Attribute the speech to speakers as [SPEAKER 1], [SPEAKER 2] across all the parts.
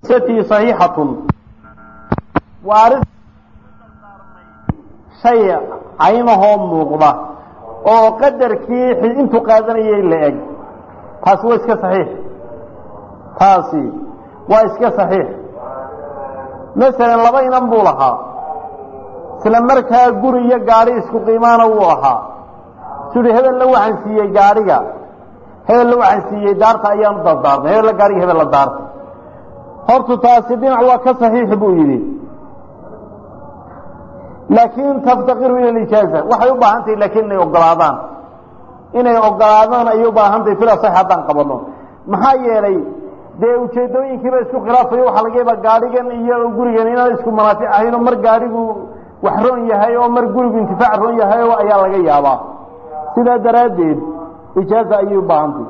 [SPEAKER 1] tii saxiixatun waa arrin shay caynahoo muuqda oo qadarkii intuu qaadanayay la eg taasi waa iska saxiix taasi waa iska saxiix masalan laba inan buu lahaa isla markaa guri iyo gaadhi isku qiimaana wuu ahaa su uhi hebella waxaan siiyey gaadhiga hebella waxaan siiyey daarta ayaanu dardaarmay hebella gaadhiga hebella daarta hortu taasi dhinac waa ka saxiix buu yidhi laakiin taftaqiru ila lijaaza waxay u baahan tahay laakiin inay ogolaadaan inay ogolaadaan ayay u baahan tahay fila sax haddaan qabano maxaa yeelay dee ujeedooyinkiiba isku khilaafayo waxaa laga yaabaa gaadhigan iyo gurigan inaan isku manaafic ahayn oo mar gaadhigu wax roon yahay oo mar gurigu intifaac roon yahay oo ayaa laga yaabaa sidaa daraaddeed ijaaza ayay u baahantay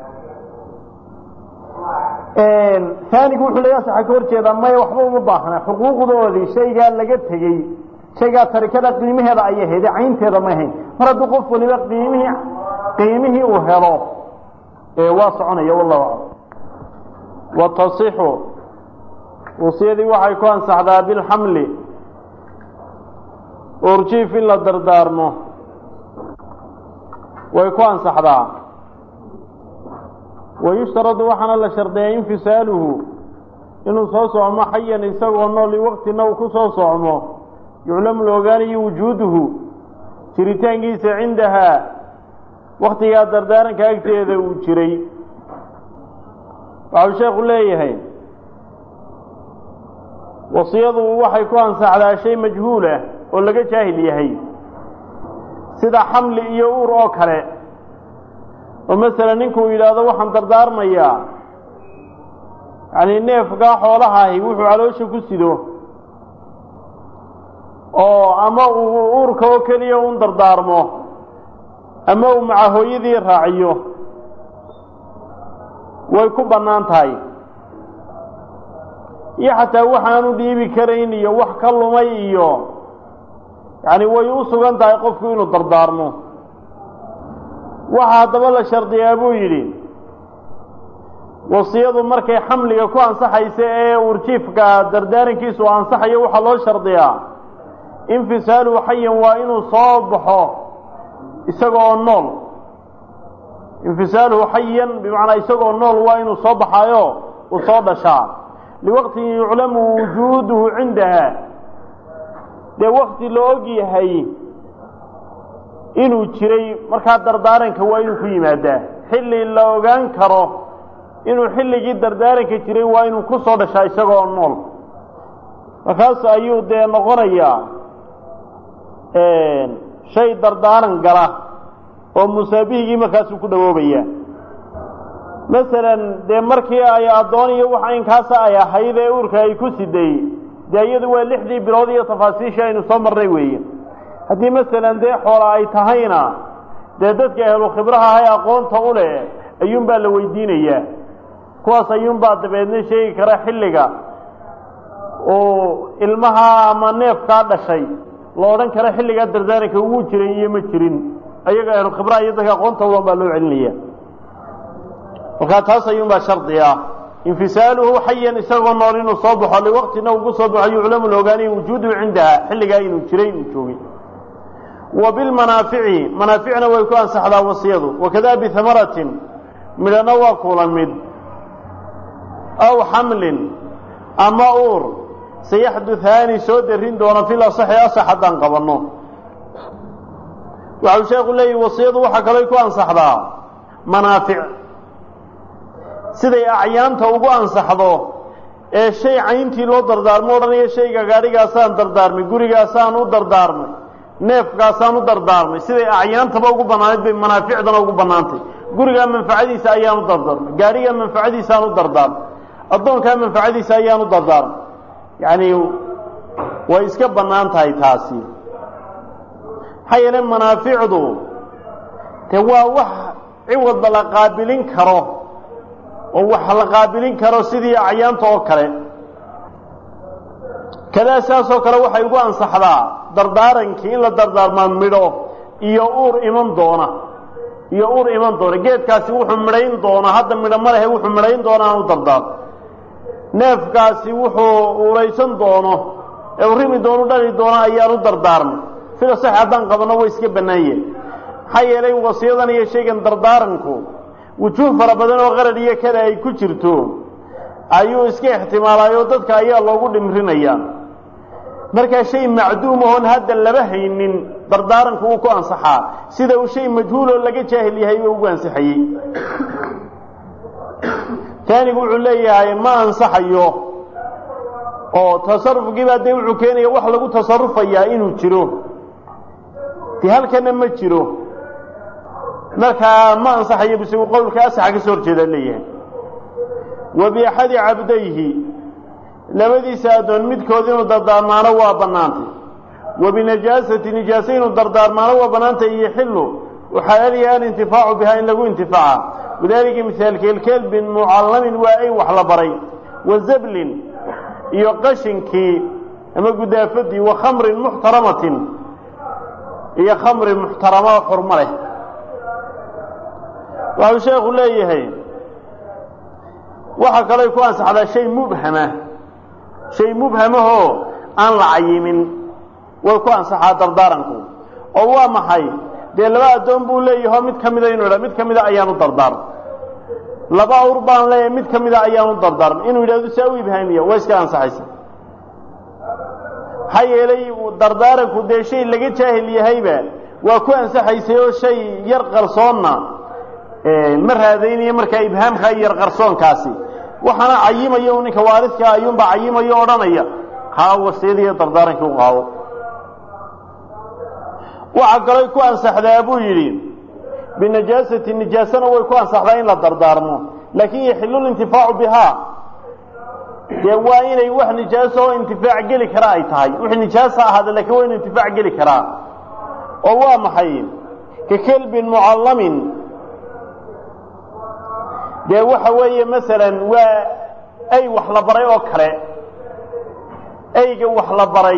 [SPEAKER 1] aanigu wuxuu leeya saxa ka hor jeedaa maya waxba uma baahna xuquuqdoodii shaygaa laga tegey shaygaa tarikada qiimaheeda ayay hayde caynteeda ma ahayn mar hadduu qof waliba qiimihii qiimihii uu helo waa soconaya wallahu aclam watasixu wasiyadii waxay ku ansaxdaa bilxamli urjiif in la dardaarmo way ku ansaxdaa wayushtaradu waxaana la shardiyaa infisaaluhu inuu soo socmo xayan isagoo nool waqtina uu ku soo socmo yuclamu la ogaanayo wujuuduhu jiritaankiisa cindahaa waktigaa dardaaranka agteeda uu jiray waxau sheekhu leeyahay wasiyadu waxay ku ansaxdaa shay majhuul ah oo laga jaahil yahay sida xamli iyo uur oo kale oo masalan ninkuu yidhaahdo waxaan dardaarmayaa yacni neefkaa xoolahaahi wuxuu caloosha ku sido oo ama uu uurka oo keliya un dardaarmo ama uu maca hooyadii raaciyo way ku bannaan tahay iyo xataa waxaanu dhiibi karayn iyo wax ka lumay iyo yacni way u sugan tahay qofku inuu dardaarmo waxaa haddaba la shardiyaa buu yidhi wasiyadu markay xamliga ku ansaxaysa ee urjiifka dardaarankiisu ansaxayo waxaa loo shardiyaa infisaaluhu xayan waa inuu soo baxo isagoo nool infisaaluhu xayan bimacnaa isagoo nool waa inuu soo baxaayo uu soo dhashaa liwaqtin yuclamu wujuuduhu cindaha dee wakti la og yahay inuu jiray markaa dardaaranka waa inuu ku yimaadaa xilli la ogaan karo inuu xilligii dardaaranka jiray waa inuu ku soo dhashaa isagoo nool markaas ayuu dee noqonayaa shay dardaaran gala oo musaabihigii markaasuu ku dhawoobaya masalan dee markii ay addoon iyo wax aynkaasa ay ahayd ee uurka ay ku siday dee iyadu waa lixdii bilood iyo tafaasiishii aynu soo marnay weeye haddii masalan dee xoola ay tahayna dee dadka ahlu khibraha ahay aqoonta u leh ayuunbaa la weydiinayaa kuwaas ayuunbaa dabeedna sheegi kara xilliga uu ilmaha ama neefkaa dhashay la odhan kara xilligaa dardaaranka ugu jiray iyo ma jirin ayaga ahlu khibraha iyo dadka aqoonta ulan baa loo celinaya markaa taas ayuunbaa shardi ah infisaaluhu xayan isagoo nool inuu soo baxo liwaqtina uu ku soo baxo yuclamu la ogaanayo wujuuduhu cindaha xilligaa inuu jiray inuu joogay wa bilmanaafici manaaficna way ku ansaxdaa wasiyadu wakada bihamaratin midhana waa kula mid aw xamlin ama uur sayaxduthaani soo darin doona fil asaxi asax haddaan qabanno waxau sheekhu leeyahi wasiyadu waxaa kaloo ku ansaxdaa manaafic siday acyaanta ugu ansaxdo ee shay cayntii loo dardaarmo odhanaya shayga gaadhigaasaan dardaarmay gurigaasaan u dardaarmay neefkaasaan u dardaarmay siday acyaantaba ugu bannaanayd bay manaaficdana ugu bannaantay gurigaa manfacadiisa ayaan u dardaarmay gaadhigaa manfacadiisaan u dardaarmay addoonkaa manfacadiisa ayaan u dardaarmay yacni way iska bannaan tahay taasi maxaa yeele manaaficdu dee waa wax ciwadba la qaabilin karo oo wax la qaabilin karo sidii acyaanta oo kale kadaa saasoo kale waxay ugu ansaxdaa dardaarankii in la dardaarmaa midho iyo uur iman doona iyo uur iman doona geedkaasi wuxuu midhayn doonaa hadda midho ma lehe wuxuu midhayn doonaa aan u dardaarmo neefkaasi wuxuu uraysan doono ee uu rimi doonu dhali doono ayaanu dardaarmay sida sax haddaan qabano way iska bannaanye maxaa yeelay wasiyadan iyo shaygan dardaaranku wujuuh fara badan oo qarad iyo kada ay ku jirto ayuu iska ixtimaalaayoo dadka ayaa loogu dhimrinayaa markaa shay macduum oon hadda laba haynin dardaaranku uu ku ansaxaa sida uu shay majhuuloo laga jaahil yahay oo ugu ansaxayey taanigu wuxuu leeyahay ma ansaxayo oo tasarufkiibaa dee wuxuu keenaya wax lagu tasarufayaa inuu jiro dee halkana ma jiro markaa ma ansaxayo bise uu qowlka asaxa ka soo horjeedaa leeyahay wa biaxadi cabdayhi labadiisa addoon midkood inuu dardaarmaano waa bannaantay wa binajaasati nijaase inuu dardaarmaano waa bannaantay yoxilu waxaalaliya alintifaacu bihaa in lagu intifaaca wadaalika mihaalkeel kelbin mucallamin waa ay wax la baray wa zablin iyo qashinkii ama gudaafadii wa khamrin muxtaramatin iyo khamrin muxtarama xurmo leh waxuu sheekhu leeyahay waxaa kaley ku ansaxdaa shay mubhama shay mubhamahoo aan la cayimin way ku ansaxaa dardaaranku oo waa maxay dee laba addoon buu leeyaho mid ka mida inuu idha mid ka mida ayaanu dardaarm laba awr baan leeyahay mid ka mida ayaanu dardaarm inuu yidhahdo saa u ibhaamiya waa iska ansaxaysa maxaa yeelay dardaaranku dee shay laga jaahil yahayba waa ku ansaxaysay oo shay yar qarsoonna ma raadaynayo markaa ibhaamkaa iyo yar qarsoonkaasi waxaana cayimayo ninka waaridkaa ayuunbaa cayimayo odhanaya haa wasiyadiiyo dardaarankii u qaado waxaa kaloo ku ansaxdaa buu yidhi binajaasati nijaasana way ku ansaxdaa in la dardaarmo laakiin yaxilu lintifaacu bihaa dee waa inay wax nijaaso oo intifaac geli kara ay tahay wixii nijaasa ahaada lakiin waa inu intifaac geli karaa oo waa maxay ka kelbin mucallamin dee waxa weeye masalan waa ay wax la baray oo kale ayga wax la baray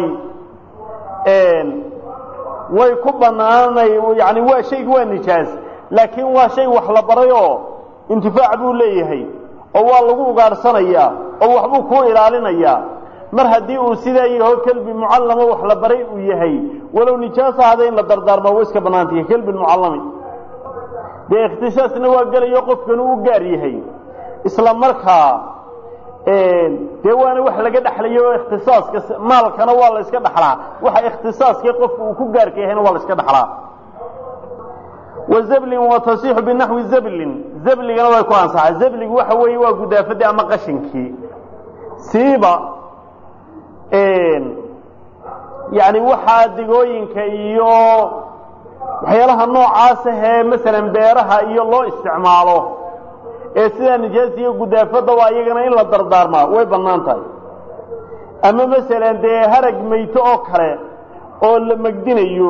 [SPEAKER 1] way ku banaanay yani waa shaygu waa nijaas laakiin waa shay wax la baray oo intifaac buu leeyahay oo waa lagu ugaadhsanayaa oo waxbuu kuu ilaalinayaa mar haddii uu sidaa yaho kelbi mucallamo wax la baray uu yahay walow nijaas ahada in la dardaarmaa way iska bannaantay kelbi mucallami dee ikhtisaasna waa gelayo qofkan uu gaar yahay isla markaa dee waana wax laga dhexlayo oo ikhtisaaska maalkana waa la iska dhexlaa waxa ikhtisaaskii qofka uu ku gaarka yahayna waa la iska dhexlaa wa zablin wa tasixu binaxwi zablin zabligana way ku ansaxaa zabligu waxa weeye waa gudaafadii ama qashinkii siiba yani waxaa digooyinka iyo waxyaalaha noocaas ahee masalan beeraha iyo loo isticmaalo ee sidaa nijaas iyo gudaafadda waa iyagana in la dardaarmaa way bannaan tahay ama masalan dee harag mayto oo kale oo la megdinayo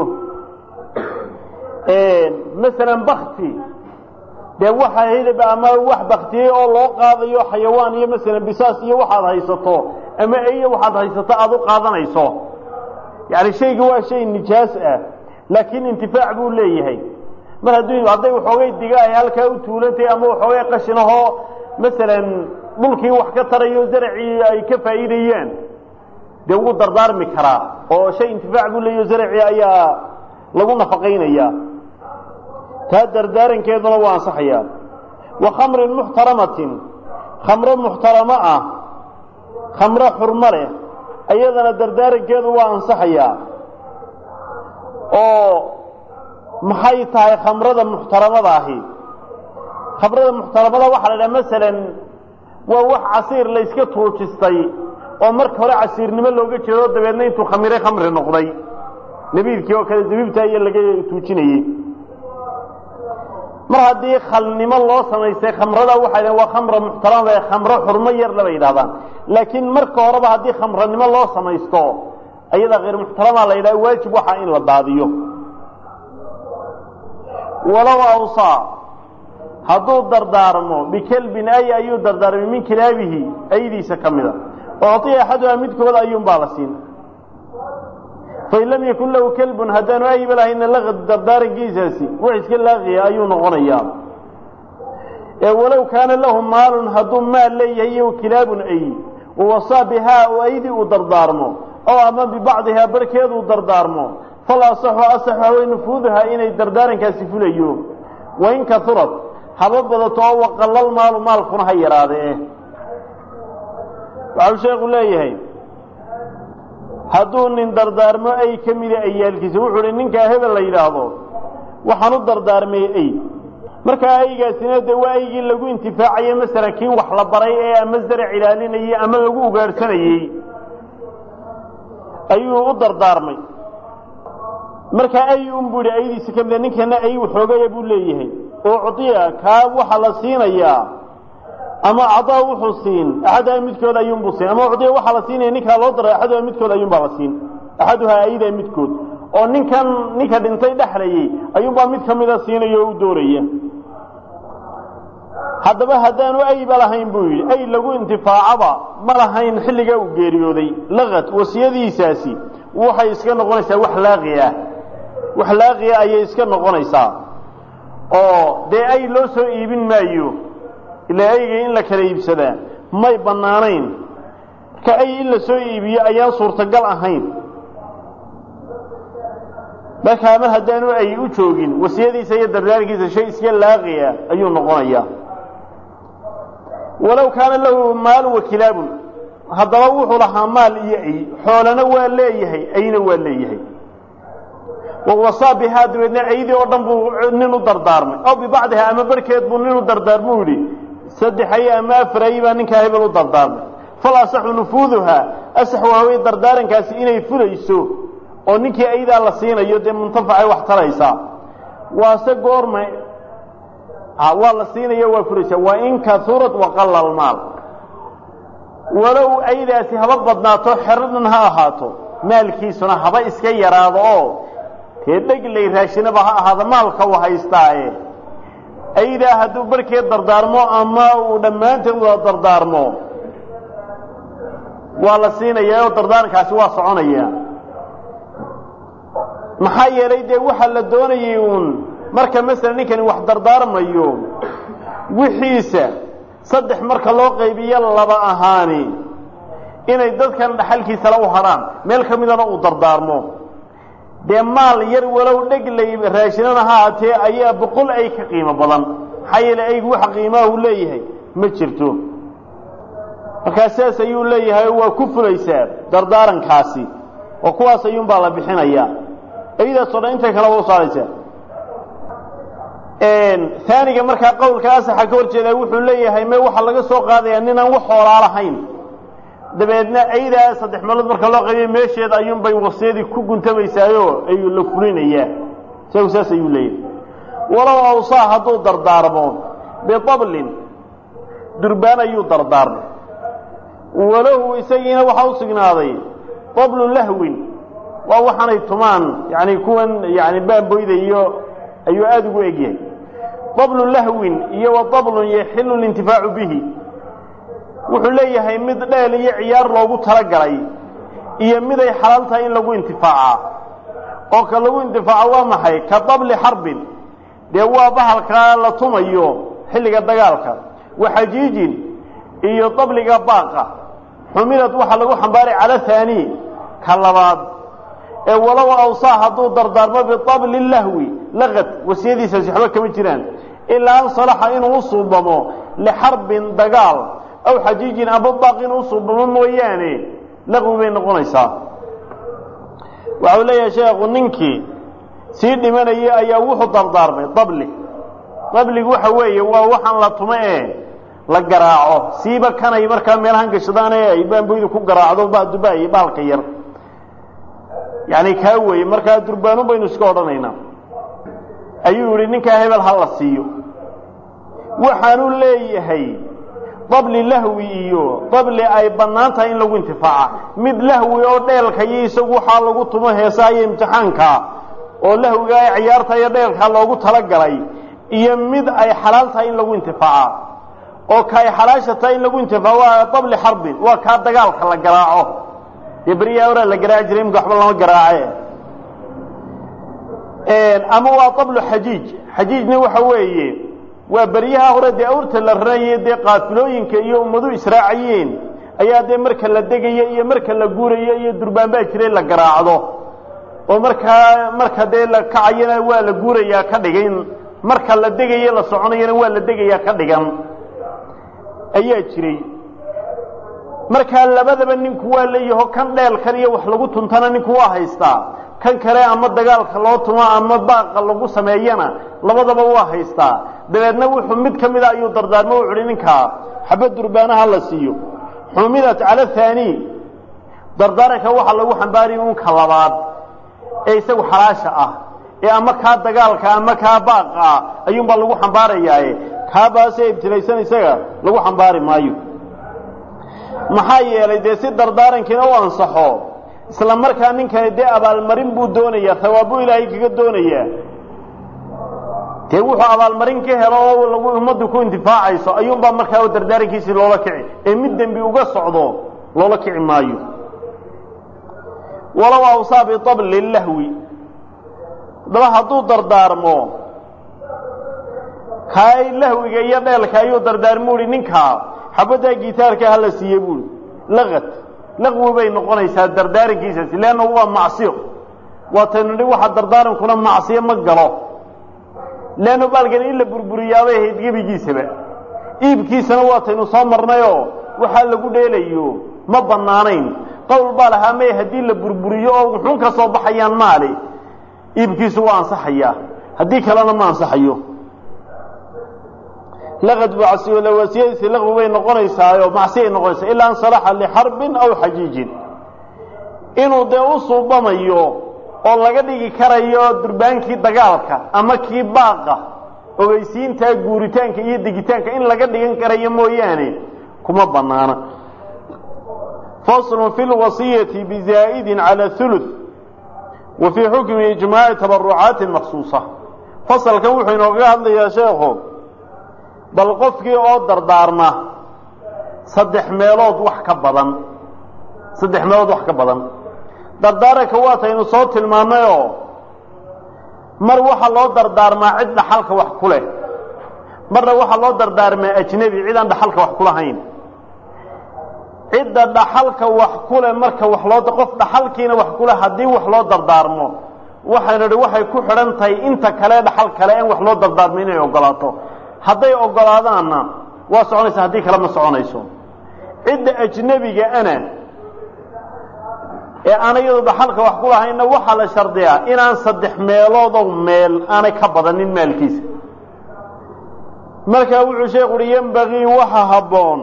[SPEAKER 1] masalan bakti dee waxa hidab ama wax baktiyey oo loo qaadayo xayawaan iyo masalan bisaas iyo waxaad haysato ama eyo waxaad haysato aada u qaadanayso yani shayga waa shay nijaas ah laakiin intifaac buu leeyahay mar hadduu hadday waxoogay diga ay halkaa u tuulantay ama waxoogay qashinahoo masalan dhulkii wax ka tarayo zaracii ay ka faa'iidayaan dee wuu dardaarmi karaa oo shay intifaac buu leeyahy zaracii ayaa lagu nafaqaynayaa taa dardaarankeeduna waa ansaxayaa wa khamrin muxtaramatin khamro muxtaramo ah khamro xurmo leh ayadana dardaarankeedu waa ansaxayaa oo maxay tahay khamrada muxtaramada ahi khamrada muxtaramada waxaa la dhaha masalan waa wax casiir la yska tuujistay oo marka hore casiirnimo looga jeedo dabeedna intuu khamiray khamri noqday nabiidkii oo kale zabiibta iyo laga tuujinayey mar haddii khalnimo loo samaystay khamrada waxay dhahen waa khamra muxtarama ee khamro xurmo yar laba yidhahdaan laakiin marka horeba haddii khamranimo loo samaysto ayada hayr muxtarama la yidhaha waajib waxaa in la daadiyo walow awsaa hadduu dardaarmo bikelbin ay ayuu dardaarmay min kilaabihi aydiisa ka mida ucطiya axaduhaa midkooda ayuunbaa la siin fain lam yakun lahu kelbun haddaanu ayba lahayna laqad dardaarankiisaasi wax iska laaqiya ayuu noqonayaa ee walow kaana lahu maalun hadduu maal leeyahay iyo kilaabun ay wawasaa bihaa oo aydii uu dardaarmo oo ama bibacdihaa barhkeed uu dardaarmo fal asaxu asax hawey nufuuduhaa inay dardaarankaasi fulayo wain kaurad haba badato oo waqallal maalu maalkuna ha yaraadee waxau sheekhu leeyahay hadduu nin dardaarmo ay ka mida ayaalkiisa wuxuu uhi ninkaa hebel la yidhaahdo waxaan u dardaarmay ey markaa aygaasina dee waa aygii lagu intifaacaye masalan kii wax la baray ee ama zarac ilaalinayey ama lagu ugaadhsanayey ayuu u dardaarmay markaa ay unbuu yidhi aydiisa ka mida ninkana ay waxoogaya buu leeyahay oo cudiya kaa waxaa la siinayaa ama cadaa wuxuu siin axaduhaa midkood ayuunbuu siin ama cudiya waxaa la siinaya ninkaa loo daray axaduhaa midkood ayuunbaa la siin axaduhaa aydaa midkood oo ninkan ninka dhintay dhexlayay ayuunbaa mid ka mida siinaya oo u dooraya haddaba haddaanu ayba lahayn buu yidhi ay lagu intifaacaba ma lahayn xilligaa uu geeriyooday laqad wasiyadiisaasi waxay iska noqonaysaa wax laaqi ah wax laaqiya ayay iska noqonaysaa oo dee ay loo soo iibin maayo ilaa ayga in la kala iibsadaa may bannaanayn marka ay in la soo iibiyo ayaan suurtagal ahayn markaa mar haddaanu ay u joogin wasiyadiisa iyo dardaarkiisa shay iska laaqiya ayuu noqonayaa walow kaana lahu maalu wa kilaabun haddaba wuxuu lahaa maal iyo ay xoolana waa leeyahay ayna waa leeyahay wawasaa bihaa dabeedna aydii oo dhan buu nin u dardaarmay aw bibacdiha ama barhkeed buu nin u dardaarmuu yidhi saddex ay ama afar ay baa ninkaa hebel u dardaarmay fal asaxu nufuuduhaa asax waawey dardaarankaasi inay fulayso oo ninkii aydaa la siinayo dee muntafacay wax taraysaa waase goorma waa la siinaya waa fulaysaa waa in kaurad waqalla almaal walow aydaasi haba badnaato xeradhan ha ahaato maalkiisuna haba iska yaraado oo dee dheglay raashinaba ha ahaada maalka u haystaaye aydaa hadduu barhkeed dardaarmo ama uu dhammaanteed wada dardaarmo waa la siinayaa oo dardaarankaasi waa soconaya maxaa yeelay dee waxaa la doonayay uun marka masalan ninkani wax dardaarmayo wixiisa saddex marka loo qaybiyo laba ahaani inay dadkan dhaxalkiisala u hadhaan meel ka midana uu dardaarmo dee maal yar walow dheglay raashinana ha haatee ayaa boqol ay ka qiimo badan maxaa yeelay aygu wax qiimaha uu leeyahay ma jirto markaa sidaas ayuu leeyahay waa ku fulaysaa dardaarankaasi oo kuwaas ayuunbaa la bixinayaa ayadaasoo dhan intay kale waa usaaraysaa aaniga markaa qowlka asaxa ka hor jeedaa wuxuu leeyahay me waxaa laga soo qaadayaa ninaan wax hoolaa lahayn dabeedna aydaa saddex meelood marka loo qaybiya meesheeda ayuunbay wasiyadii ku guntamaysaayoo ayuu la fulinayaa isagu saas ayuu leeyahay walow awsaa hadduu dardaarmo biablin durbaan ayuu dardaarmay walahu isagiina waxaa u sugnaaday ablu lahwin waa waxaanay tumaan yani kuwan yani baamboyda iyo ayuu aada ugu egyahay dablu lahwin iyo wa dablun yaxilu lintifaacu bihi wuxuu leeyahay mid dheel iyo ciyaar loogu talagalay iyo miday xalaal tahay in lagu intifaaca oo ka lagu intifaaco waa maxay ka dabli xarbin dee waa bahalkaa la tumayo xilliga dagaalka wa xajiijin iyo dabliga baaqa xumilad waxaa lagu xambaaray cala haani ka labaad ee walow awsaa hadduu dardaarmo biabli lahwi laqad wasiyadiisaasi waxba kama jiraan ilaa an salaxa inuu u suubamo lixarbin dagaal aw xajiijin aba baaq inuu usuubamo mooyaane laqwi bay noqonaysaa waxau leeyahay sheekhu ninkii sii dhimanayay ayaa wuxuu dardaarmay dabli dabligu waxa weeye waa waxaan la tumo ee la garaaco siiba kanay markaa meelahan gashadaan ee ay baamboydu ku garaacdo badubaay baalka yar yani kaa weeye markaa durbaanun baynu iska odhanaynaa ayuu yihi ninkaa hebel ha la siiyo waxaanu leeyahay dabli lahwi iyo dabli ay bannaan tahay in lagu intifaaca mid lahwi oo dheelka iyo isagu waxaa lagu tumo heesaha iyo imtixaanka oo lahwiga ay ciyaarta iyo dheelka loogu talagalay iyo mid ay xalaal tahay in lagu intifaaca oo ka ay xalaasha tahay in lagu intifaaco waa dabli xarbin waa kaa dagaalka la garaaco dee beriyaa horaa la garaaci jiray imika waxba lama garaace ama waa dablu xajiij xajiijna waxa weeye waa beryaha hore dee awrta la raraye dee qaafilooyinka iyo ummadu israacayeen ayaa dee marka la degayo iyo marka la guurayo iyo durbaanbaa jiray la garaacdo oo markaa marka dee la kacayana waa la guurayaa ka dhigan marka la degayo la soconayana waa la degayaa ka dhigan ayaa jiray markaa labadaba ninku waa leeyaho kan dheelkan iyo wax lagu tuntana ninku waa haystaa kan kale ama dagaalka loo tumo ama baaqa lagu sameeyana labadaba waa haystaa dabeedna wuxuu mid ka mida ayuu dardaarmo u uhi ninkaa xabad durbaanaha la siiyo xumilat cala haani dardaaranka waxaa lagu xambaaraya unka labaad ee isagu xalaasha ah ee ama kaa dagaalka ama kaa baaqa ah ayuunbaa lagu xambaarayaaye kaabaasee ibtilaysan isaga lagu xambaari maayo maxaa yeelay dee si dardaarankiina u ansaxo isla markaa ninkani dee abaalmarin buu doonayaa hawaabuu ilaahay kaga doonayaa dee wuxuu abaalmarin ka helo oo lagu ummaddu ku intifaacayso ayuunbaa markaa dardaarankiisii loola kici ee mid dembi uga socdo loola kici maayo walow awsaa bitabli lahwi haddaba hadduu dardaarmo kaay lahwiga iyo dheelka ayuu dardaarmo uhi ninkaa xabaddaa gitaarka hala siiye buui laqad laqwi bay noqonaysaa dardaarankiisaasi leanna waa macsiyo waataynu nidhi waxa dardaarankuna macsiyo ma galo leanna baalkan in la burburiyaabay ahayd gebigiisaba iibkiisana waataynu soo marnayoo waxaa lagu dheelayo ma bannaanayn qowl baa lahaa may haddii la burburiyo oo wuxuun ka soo baxayaan maali iibkiisu waa ansaxayaa haddii kalena ma ansaxayo laqad bacsiyola wasiyadiisi laqwi bay noqonaysaayo macsiyay noqonaysaa ilaa an salaxa lixarbin aw xajiijin inuu dee u suubamayo oo laga dhigi karayo durbaankii dagaalka ama kii baaqa ogeysiintaa guuritaanka iyo degitaanka in laga dhigan karayo mooyaane kuma bannaana faslun fi lwasiyati bizaa'idin cala huluth wa fii xukmi ijmaaci tabarucaati maksuusa fasalkan wuxuu inoogaga hadlayaa sheekhu bal qofkii oo dardaarma saddex meelood wax ka badan saddex meelood wax ka badan dardaaranka waataynu soo tilmaannayoo mar waxaa loo dardaarmaa cid dhaxalka wax ku leh marna waxaa loo dardaarmaa ajnebi cid aan dhaxalka wax kulahayn cidda dhaxalka wax ku leh marka wax loo qof dhaxalkiina wax ku leh haddii wax loo dardaarmo waxaynu idhi waxay ku xidhan tahay inta kale dhaxal kale in wax loo dardaarmo inay ogolaato hadday ogolaadaanna waa soconaysa haddii kale ma soconayso cidda ajnebiga ana ee aan iyadu dhaxalka wax ku lahaynna waxaa la shardiyaa inaan saddex meeloodow meel aanay ka badanin maalkiisa markaa wuxuu sheekhu uhi yembagii waxa habboon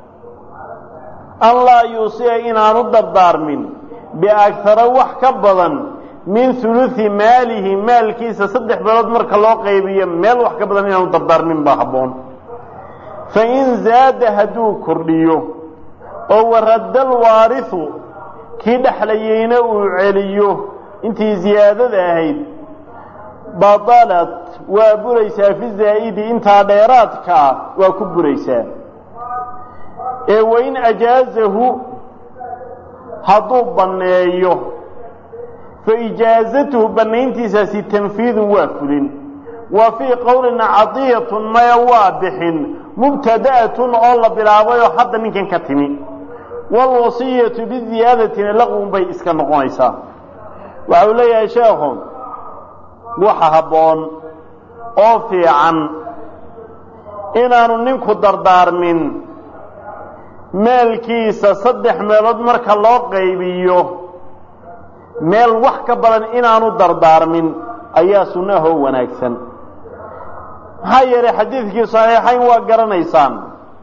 [SPEAKER 1] an laa yuusiya inaanu dardaarmin biagara wax ka badan min huluthi maalihi maalkiisa saddex meelood marka loo qaybiyo meel wax ka badan inaanu dardaarmin baa habboon fain zaada hadduu kordhiyo oo waradda alwaarisu kii dhexlayeyna uu celiyo intii ziyaadada ahayd badalat waa buraysaa fi zaa'idi intaa dheeraadka ah waa ku buraysaa ee wain ajaazahu hadduu banneeyo fa ijaazatuhu bannayntiisaasi tanfiidun waa fulin wa fii qowlina cadiyatun maya waa bixin mubtada'atun oo la bilaabayoo hadda ninkan ka timi waalwasiyatu biziyaadatina laqwun bay iska noqonaysaa waxa uu leeyahay sheekhu waxa habboon oo fiican inaanu ninku dardaarmin maalkiisa saddex meelood marka loo qaybiyo meel wax ka badan inaanu dardaarmin ayaa sunnahoo wanaagsan maxaa yeelay xadiidkii saxiixayn waa garanaysaan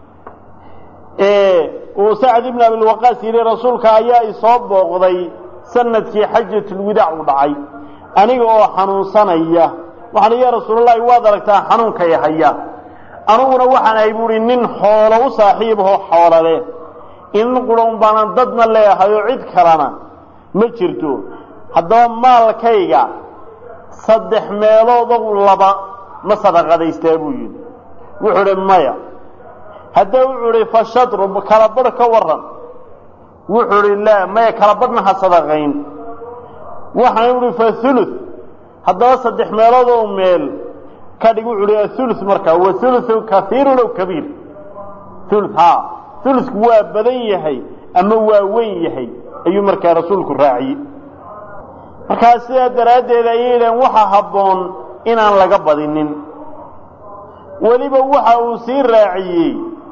[SPEAKER 1] uu sacd ibn abilwaqaas yidhi rasuulka ayaa isoo booqday sanadkii xajatulwidaac u dhacay aniga oo xanuunsanaya waxaan ya rasuulalahi waad aragtaa xanuunkay haya aniguna waxaan ahay buuhi nin xoolo u saaxiibahoo xoolale in qurhown baanan dadna leehay oo cid kalena ma jirto haddaba maalkayga saddex meeloodow laba ma sadaqadaystaa buu yidhi wuxuu idhi maya haddee wuxuu idhi fa shadru kala badh ka waran wuxuu idhi laa maya kala badhna ha sadaqayn waxaan idhi fa huluth haddaba saddex meeloodoo meel ka dhig wuxuu idhi athuluth markaa wa huluthu kahiirun ow kabiir huluth haa ulusku waa badan yahay ama waa weyn yahay ayuu markaa rasuulku raaciyey markaa sidaa daraaddeed ayay yidhahen waxa habboon inaan laga badinin weliba waxa uu sii raaciyey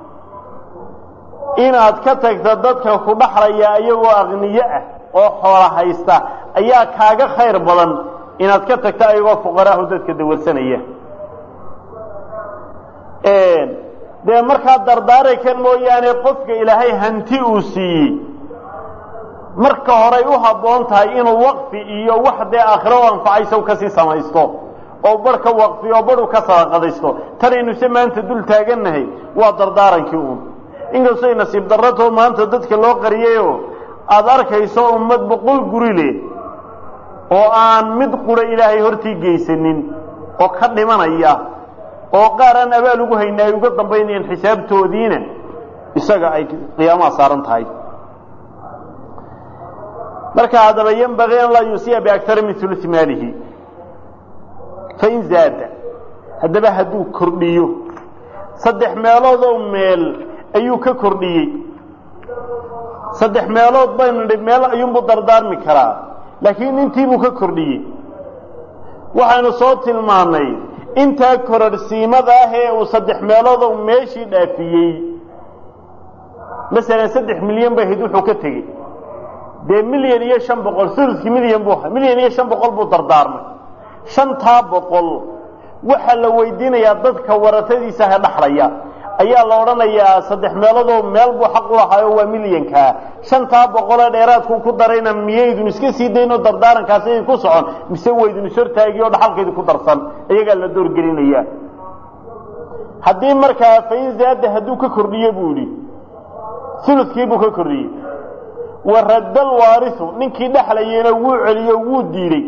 [SPEAKER 1] inaad ka tagta dadka ku dhaxlaya iyagoo aqniyo ah oo xoola haysta ayaa kaaga khayr badan inaad ka tagta ayagoo fuqaraahu dadka dawarsanaya dee markaa dardaara kan mooyaane qofka ilaahay hanti uu siiyey marka horay u habboon tahay inuu waqfi iyo wax dee aakhiro u anfacaysa kasii samaysto oo barh ka waqfiyo barhu ka sadaqadaysto tanaynu maanta dul taagannahay waa dardaarankii uun inkastay nasiib darratoo maanta dadka loo qariyayoo aada arkayso ummad boqol guri leh oo aan mid qura ilaahay hortii geysanin oo ka dhimanaya oo qaar aan abaal ugu hayna ay uga dambaynayaan xisaabtoodiina isaga ay qiyaamaha saaran tahay marka haddaba yenbagii an laa yuusiya biaktara min ulusi maalihi fain zaada haddaba hadduu kordhiyo saddex meeloodoo meel ayuu ka kordhiyey saddex meelood baynu nidhi meel ayuunbuu dardaarmi karaa laakiin intiibuu ka kordhiyey waxaynu soo tilmaannay intaa kororhsiimada ah ee uu saddex meeloodoo meeshii dhaafiyey masalan saddex milyan bay ahayd wuxuu ka tegey dee milyan iyo shan boqol uluskii milyan buu ahaa milyan iyo shan boqol buu dardaarmay shantaa boqol waxaa la weydiinayaa dadka waratadiisa ha dhaxlaya ayaa la odhanayaa saddex meeloodoo meel buu xaq u lahaayo waa milyankaa shantaa boqolee dheeraadkuu ku darayna miyaydun iska sii daynoo dardaarankaasi idin ku socon mise waydun ishortaagi oo dhaxalkaydi ku darsan iyagaa la doorgelinaya haddii markaa fain zaada hadduu ka kordhiye buu idhi uludkiibuu ka kordhiyey waradda alwaarisu ninkii dhexlayeyna wuu celiyo wuu diiday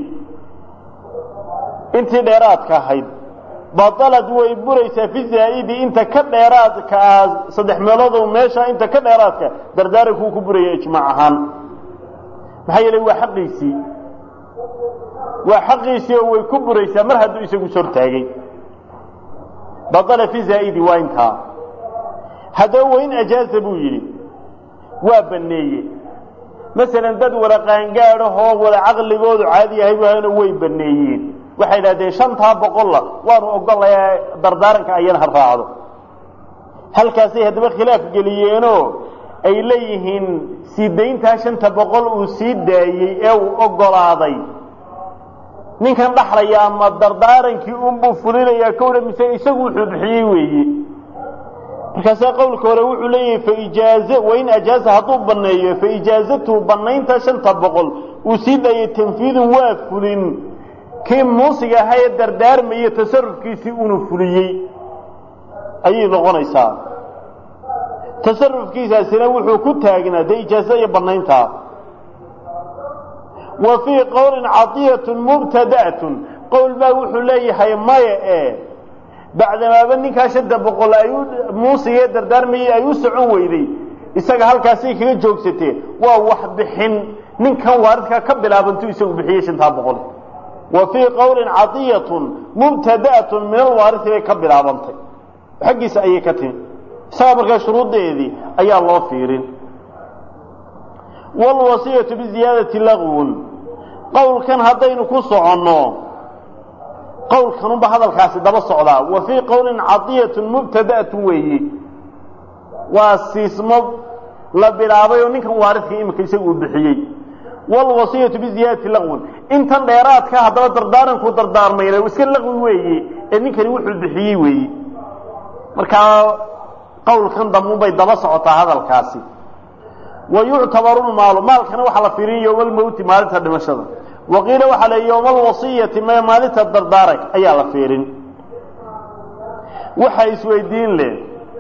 [SPEAKER 1] intii dheeraadka ahayd batalad way buraysaa fi zaa'idi inta ka dheeraadka ah saddex meeloodoo meesha inta ka dheeraadka dardaarankuu ku buraya ijmaac ahaan maxaa yeelay waa xaqiisii waa xaqiisii oo way ku buraysaa mar hadduu isagu sortaagay batala fi zaa'idi waa intaa haddaba wain ajaaza buu yidhi waa baneeye masalan dad wada qaangaadahoo wada caqligoodu caadi yahay waana way baneeyeen waxay idhahdeen shantaa boqolla waanu ogolayaa dardaaranka ayana ha raacdo halkaasay haddaba khilaaf geliyeenoo ay leeyihiin sii dayntaa shanta boqol uu sii daayey ee uu ogolaaday ninkan dhaxlaya ama dardaarankii unbuu fulinayaa kowdha mise isagu wuxuu bixiyey weeye markaasaa qowlka hore wuxuu leeyahay faijaaze wain ajaaza hadduu banneeyo faijaazatuhu bannaynta shanta boqol uu sii daayey tanfiidun waa fulin kii muusiga ahaa ee dardaarmaya tasarufkiisii unu fuliyey ayay noqonaysaa tasarufkiisaasina wuxuu ku taagnaa dee ijaaza iyo bannayntaa wa fii qowlin cadiyatun mubtada'atun qowl baa wuxuu leeyahay maya ee bacdamaaba ninkaa shanta boqol ay muusiga ee dardaarmayay ay u socon weyday isaga halkaasay kaga joogsatee waa wax bixin ninkan waaridkaa ka bilaabantuu isagu bixiyey shantaa boqol wa fii qowlin cadiyatun mubtada'atun min alwaarisi bay ka bilaabantay xaggiisa ayay ka timi isagaa markaa shuruuddeedii ayaa loo fiirin waalwasiyatu biziyaadati lagwun qowlkan haddaynu ku soconno qowlkanunba hadalkaasi daba socdaa wa fii qowlin cadiyatun mubtada'atun weeye waa siismo la bilaabay oo ninkan waaridka imika isagu uu bixiyey wlwasiyatu biziyaadati laqwin intan dheeraadka haddaba dardaaranku dardaarmayna iska laqwi weeye ee ninkani wuxuu bixiyey weeye markaa qowlkan damubay daba socotaa hadalkaasi wa yuctabaru lmaalu maalkana waxaa la fiirin yowma almowti maalinta dhimashada waqiila waxaa le yowma alwasiyati m maalinta dardaarank ayaa la fiirin waxaa isweydiin leh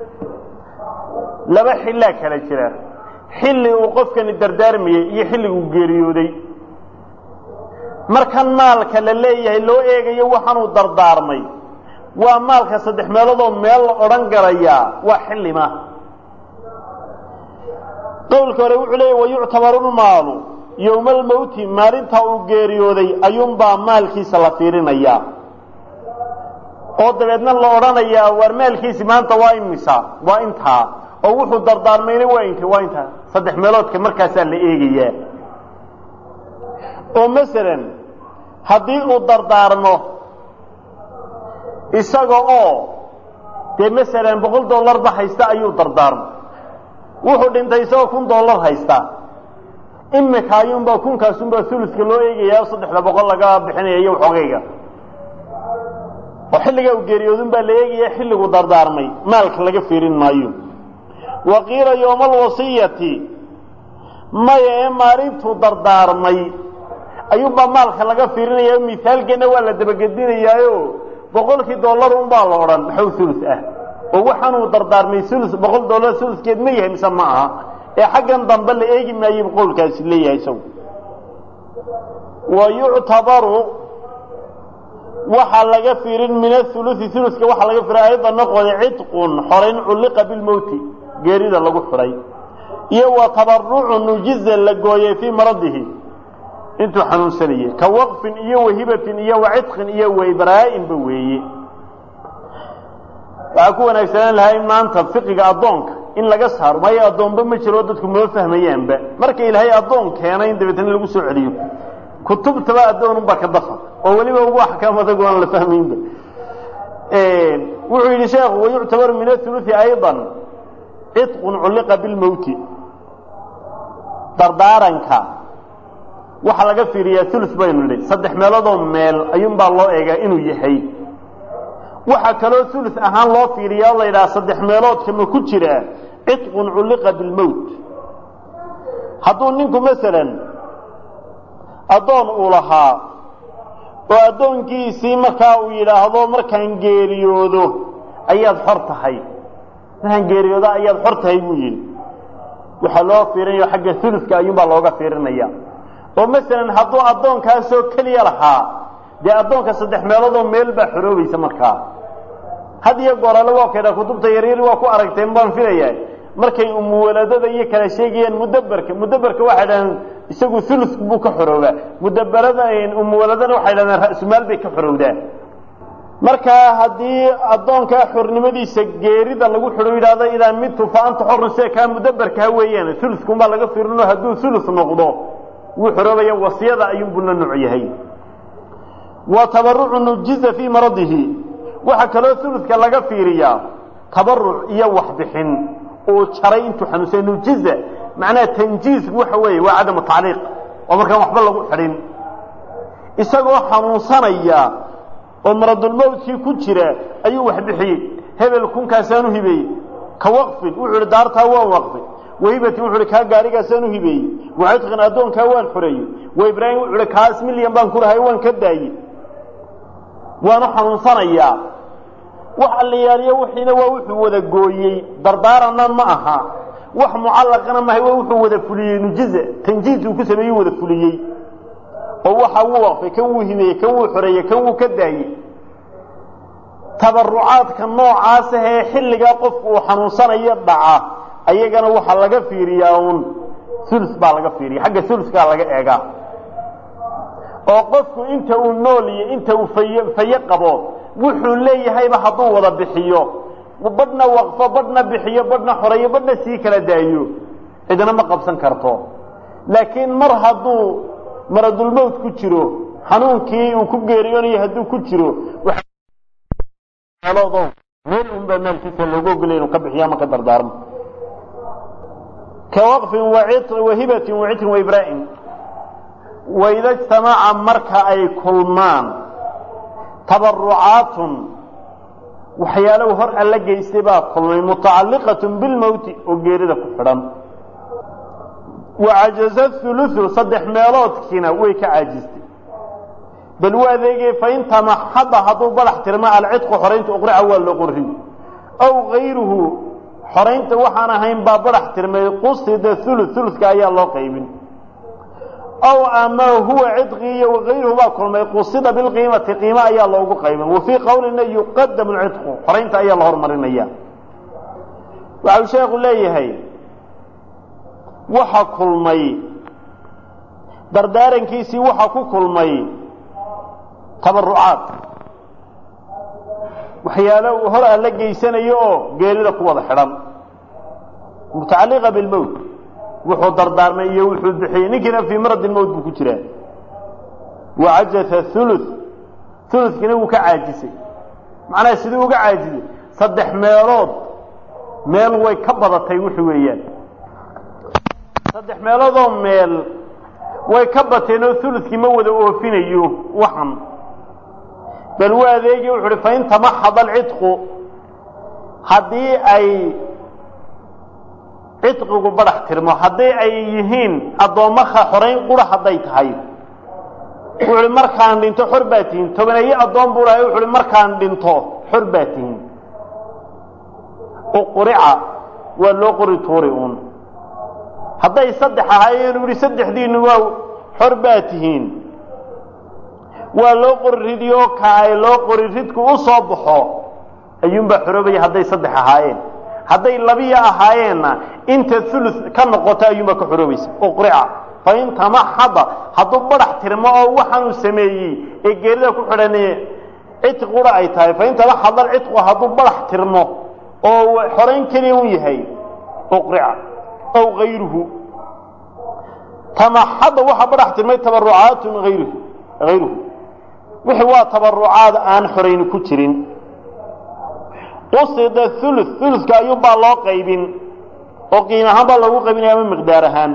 [SPEAKER 1] laba xillaa kala jira xilli uu qofkani dardaarmayey iyo xilliguu geeriyooday markan maalka la leeyahay loo eegayo waxaanuu dardaarmay waa maalka saddex meeloodoo meel la odhan galayaa waa xillima qowlka hore wuxuu leeyahy wayuctabaru lmaalu yowma almowti maalintaa uu geeriyooday ayuunbaa maalkiisa la fiirinayaa oo dabeedna la odhanayaa waar maalkiisi maanta waa imisa waa intaa oo wuxuu dardaarmayna waa int waa inta saddex meeloodka markaasaa la eegayaa oo masalan haddii uu dardaarmo isaga oo dee masalan boqol dollarba haysta ayuu dardaarmo wuxuu dhintay isagoo kun dollar haysta imika ayuunbaa kunkaasunbaa uluska loo eegayaa saddexda boqol laga bixinaya iyo xogayga oo xilligaa u geeriyoodun baa la eegaya xilligu dardaarmay maalka laga fiirin maayo wa qiila yowma alwasiyati maya ee maalintuu dardaarmay ayuunbaa maalka laga fiirinaya mithaalkeena waa la dabagedinayaayo boqolkii dollar unbaa la odhan maxaw ulus ah oo waxaanuu dardaarmay ulus boqol dollar uluskeed ma yahay mise ma aha ee xaggan dambe la eegi maayo qowlkaasi leeyahay isagu wa yuctabaru waxaa laga fiirin min aulusi uluska waxaa laga fiirin ayada noqoda cidqun xorayn culliqa bilmowti geerida lagu xidhay iyo wa tabarucu nujiza la gooyey fii maradihi intuu xanuunsanayay ka waqfin iyo wahibatin iyo wacitqin iyo waybraa'inba weeye waxaa ku wanaagsanaan lahay maanta fiqiga addoonka in laga saaro maayo addoonba ma jiro dadku moo fahmayaanba marka ilaahay addoon keenay in dabeetna lagu soo celiyo kutubtaba addoonunbaa ka dafa oo weliba ugu axkaam adag aan la fahmaynba wuxuu yidhi sheekhu wayuctabaru min auluثi ayضa ciطqun culliqa bilmowti dardaaranka waxaa laga fiiriyaa ulu baynu nidhi saddex meeloodoo meel ayuunbaa loo eegaa inuu yahay waxaa kaloo ulu ahaan loo fiiriyaa o la yidhaha saddex meeloodka ma ku jiraa ciطqun culliqa bilmowt hadduu ninku masalan addoon uu lahaa oo addoonkiisii markaa uu yidhaahdo markaan geeriyoodo ayaad xor tahay markaan geeriyoodo ayaad xor tahay buu yidhi waxaa loo fiirinaya xagga uluska ayuunbaa looga fiirinaya oo masalan hadduu addoonkaasoo keliya lahaa dee addoonka saddex meeloodoo meel baa xoroobaysa markaa had iyo goorale waa kaydha kutubta yaryar waa ku aragteen baan filaya markay umuwaladada iyo kala sheegayaan mudaberka mudaberka waxay dhahdeen isagu ulus buu ka xoroobaa mudaberada umuwaladana waxay dhahdeen ra'sumaal bay ka xorowdaa markaa haddii addoonkaa xornimadiisa geerida lagu xidho yidhahdo idaa midtu fa anta xorun sida kaa mudaberkaha weeyaan uluskunbaa laga fiirino hadduu ulus noqdo wuu xoroobaya wasiyada ayuunbuu la nooc yahay wa tabarucu nujiza fii maradihi waxaa kaloo uluska laga fiiriyaa tabaruc iyo waxbixin uu jaray intuu xanuunsay nujiza macnaha tanjiisku waxa weeye waa cadamu tacliiq oo markaan waxba lagu xidhin isagoo xanuunsanaya oo maradulmowtkii ku jira ayuu wax bixiyey hebel kunkaasaan u hibeeyey ka waqfin wuxuu ihi daartaa waan waqfay wahibatin wuxu uhi kaa gaarigaasaan u hibeeyey wacitqin addoonkaa waan xoreeyey wa ibraahim wuxu uhi kaas milyan baan ku lahay waan ka daayey waanu xanuunsanayaa wax allayaaliyo wixiina waa wuxuu wada gooyey dardaaranna ma aha wax mucallaqana mahay waa wuxuu wada fuliyey nujiza tanjiis uu ku sameeyey wada fuliyey oo waxa wuu waqfay kan wuu himeeyey kan wuu xoreeyey kan wuu ka daayey tabarucaadka noocaas ahee xilligaa qofku uu xanuunsanayo dhaca ayagana waxaa laga fiiriyaa uun ulus baa laga fiiriya xagga uluskaa laga eegaa oo qofku inta uu nool iyo inta uu fay faye qabo wuxuu leeyahayba hadduu wada bixiyo badhna waqfo badhna bixiyo badhna xoreeyo badhna sii kala daayo cidna ma qabsan karto laakiin mar hadduu maradulmowt ku jiro xanuunkii uu ku geeriyoonayo hadduu ku jiro meel unbaa maalkiisa loogu ogolay inuu ka bixiyo ama ka dardaarmo ka waqfin wahibatin wacitrin waibraa'im waida ijtamaca marka ay kulmaan tabarucaatun waxyaalow hor alla geystay baa kulmay mutacalliqatun bilmowti oo geerida ku xidhan wacajaza hulusu saddex meeloodkiina way ka caajistay bal u adeegay fain tamaxada hadduu badax tirmo alcidqu xoraynta uqrica waa loo qorin aw gayruhu xoraynta waxaan ahayn baa badax tirmay qusida ulu uluska ayaa loo qaybin aw ama huwa cidqi iyo wagayruhu baa kulmay qusida bilqiimati qiimo ayaa loogu qaybin wa fii qowlina yuqadamu lcidqu xoraynta ayaa la hormarinaya waxau sheekhu leeyahay waxa kulmay dardaarankiisii waxa ku kulmay tabarucaad waxyaalo uu hor alla geysanayo oo geerida ku wada xidhan mutacalliqa bilmowt wuxuu dardaarmay iyo wuxuu bixiyey ninkiina fii maradi lmowt buu ku jiraa wacajasa thuluth thuluthkiina wuu ka caajisay macnaha siduu uga caajisay saddex meelood meel way ka badatay wuxu weeyaan saddex meeloodoo meel way ka bateen oo thuluthkii ma wada oofinayo waxan bal waa adeegi wuxu uhi fain tamaxada alcidqu haddii ay cidqigu badhax tirmo haddii ay yihiin addoommaha xorayn qura hadday tahay wuxu uhi markaan dhinto xor baa tihiin tobaneeye addoon buu lahay wuxu uhi markaan dhinto xor baa tihiin uqurica waa loo qori tuuri uun hadday saddex ahaayeen u yihi saddexdiinu waa xor baa tihiin waa loo qori ridiyo ka ay loo qori ridku u soo baxo ayuunbaa xoroobaya hadday saddex ahaayeen hadday labiya ahaayeenna inta ulu ka noqoto ayuunbaa ka xoroobaysa uqrica fain tamaxada hadduu badhax tirmo oo waxaanuu sameeyey ee geerida ku xidhan cidqi qura ay tahay fain tamaxada alcidqu hadduu badhax tirmo oo xorayn keliya un yahay uqrica aw ayruhu tamaxada waxaa badhax tirmay tabarucaatun ayruhu hayruhu wixii waa tabarucaad aan xorayni ku jirin qusida ulu uluka ayuunbaa loo qaybin oo qiim ahaan baa loogu qaybinaya ama miqdaar ahaan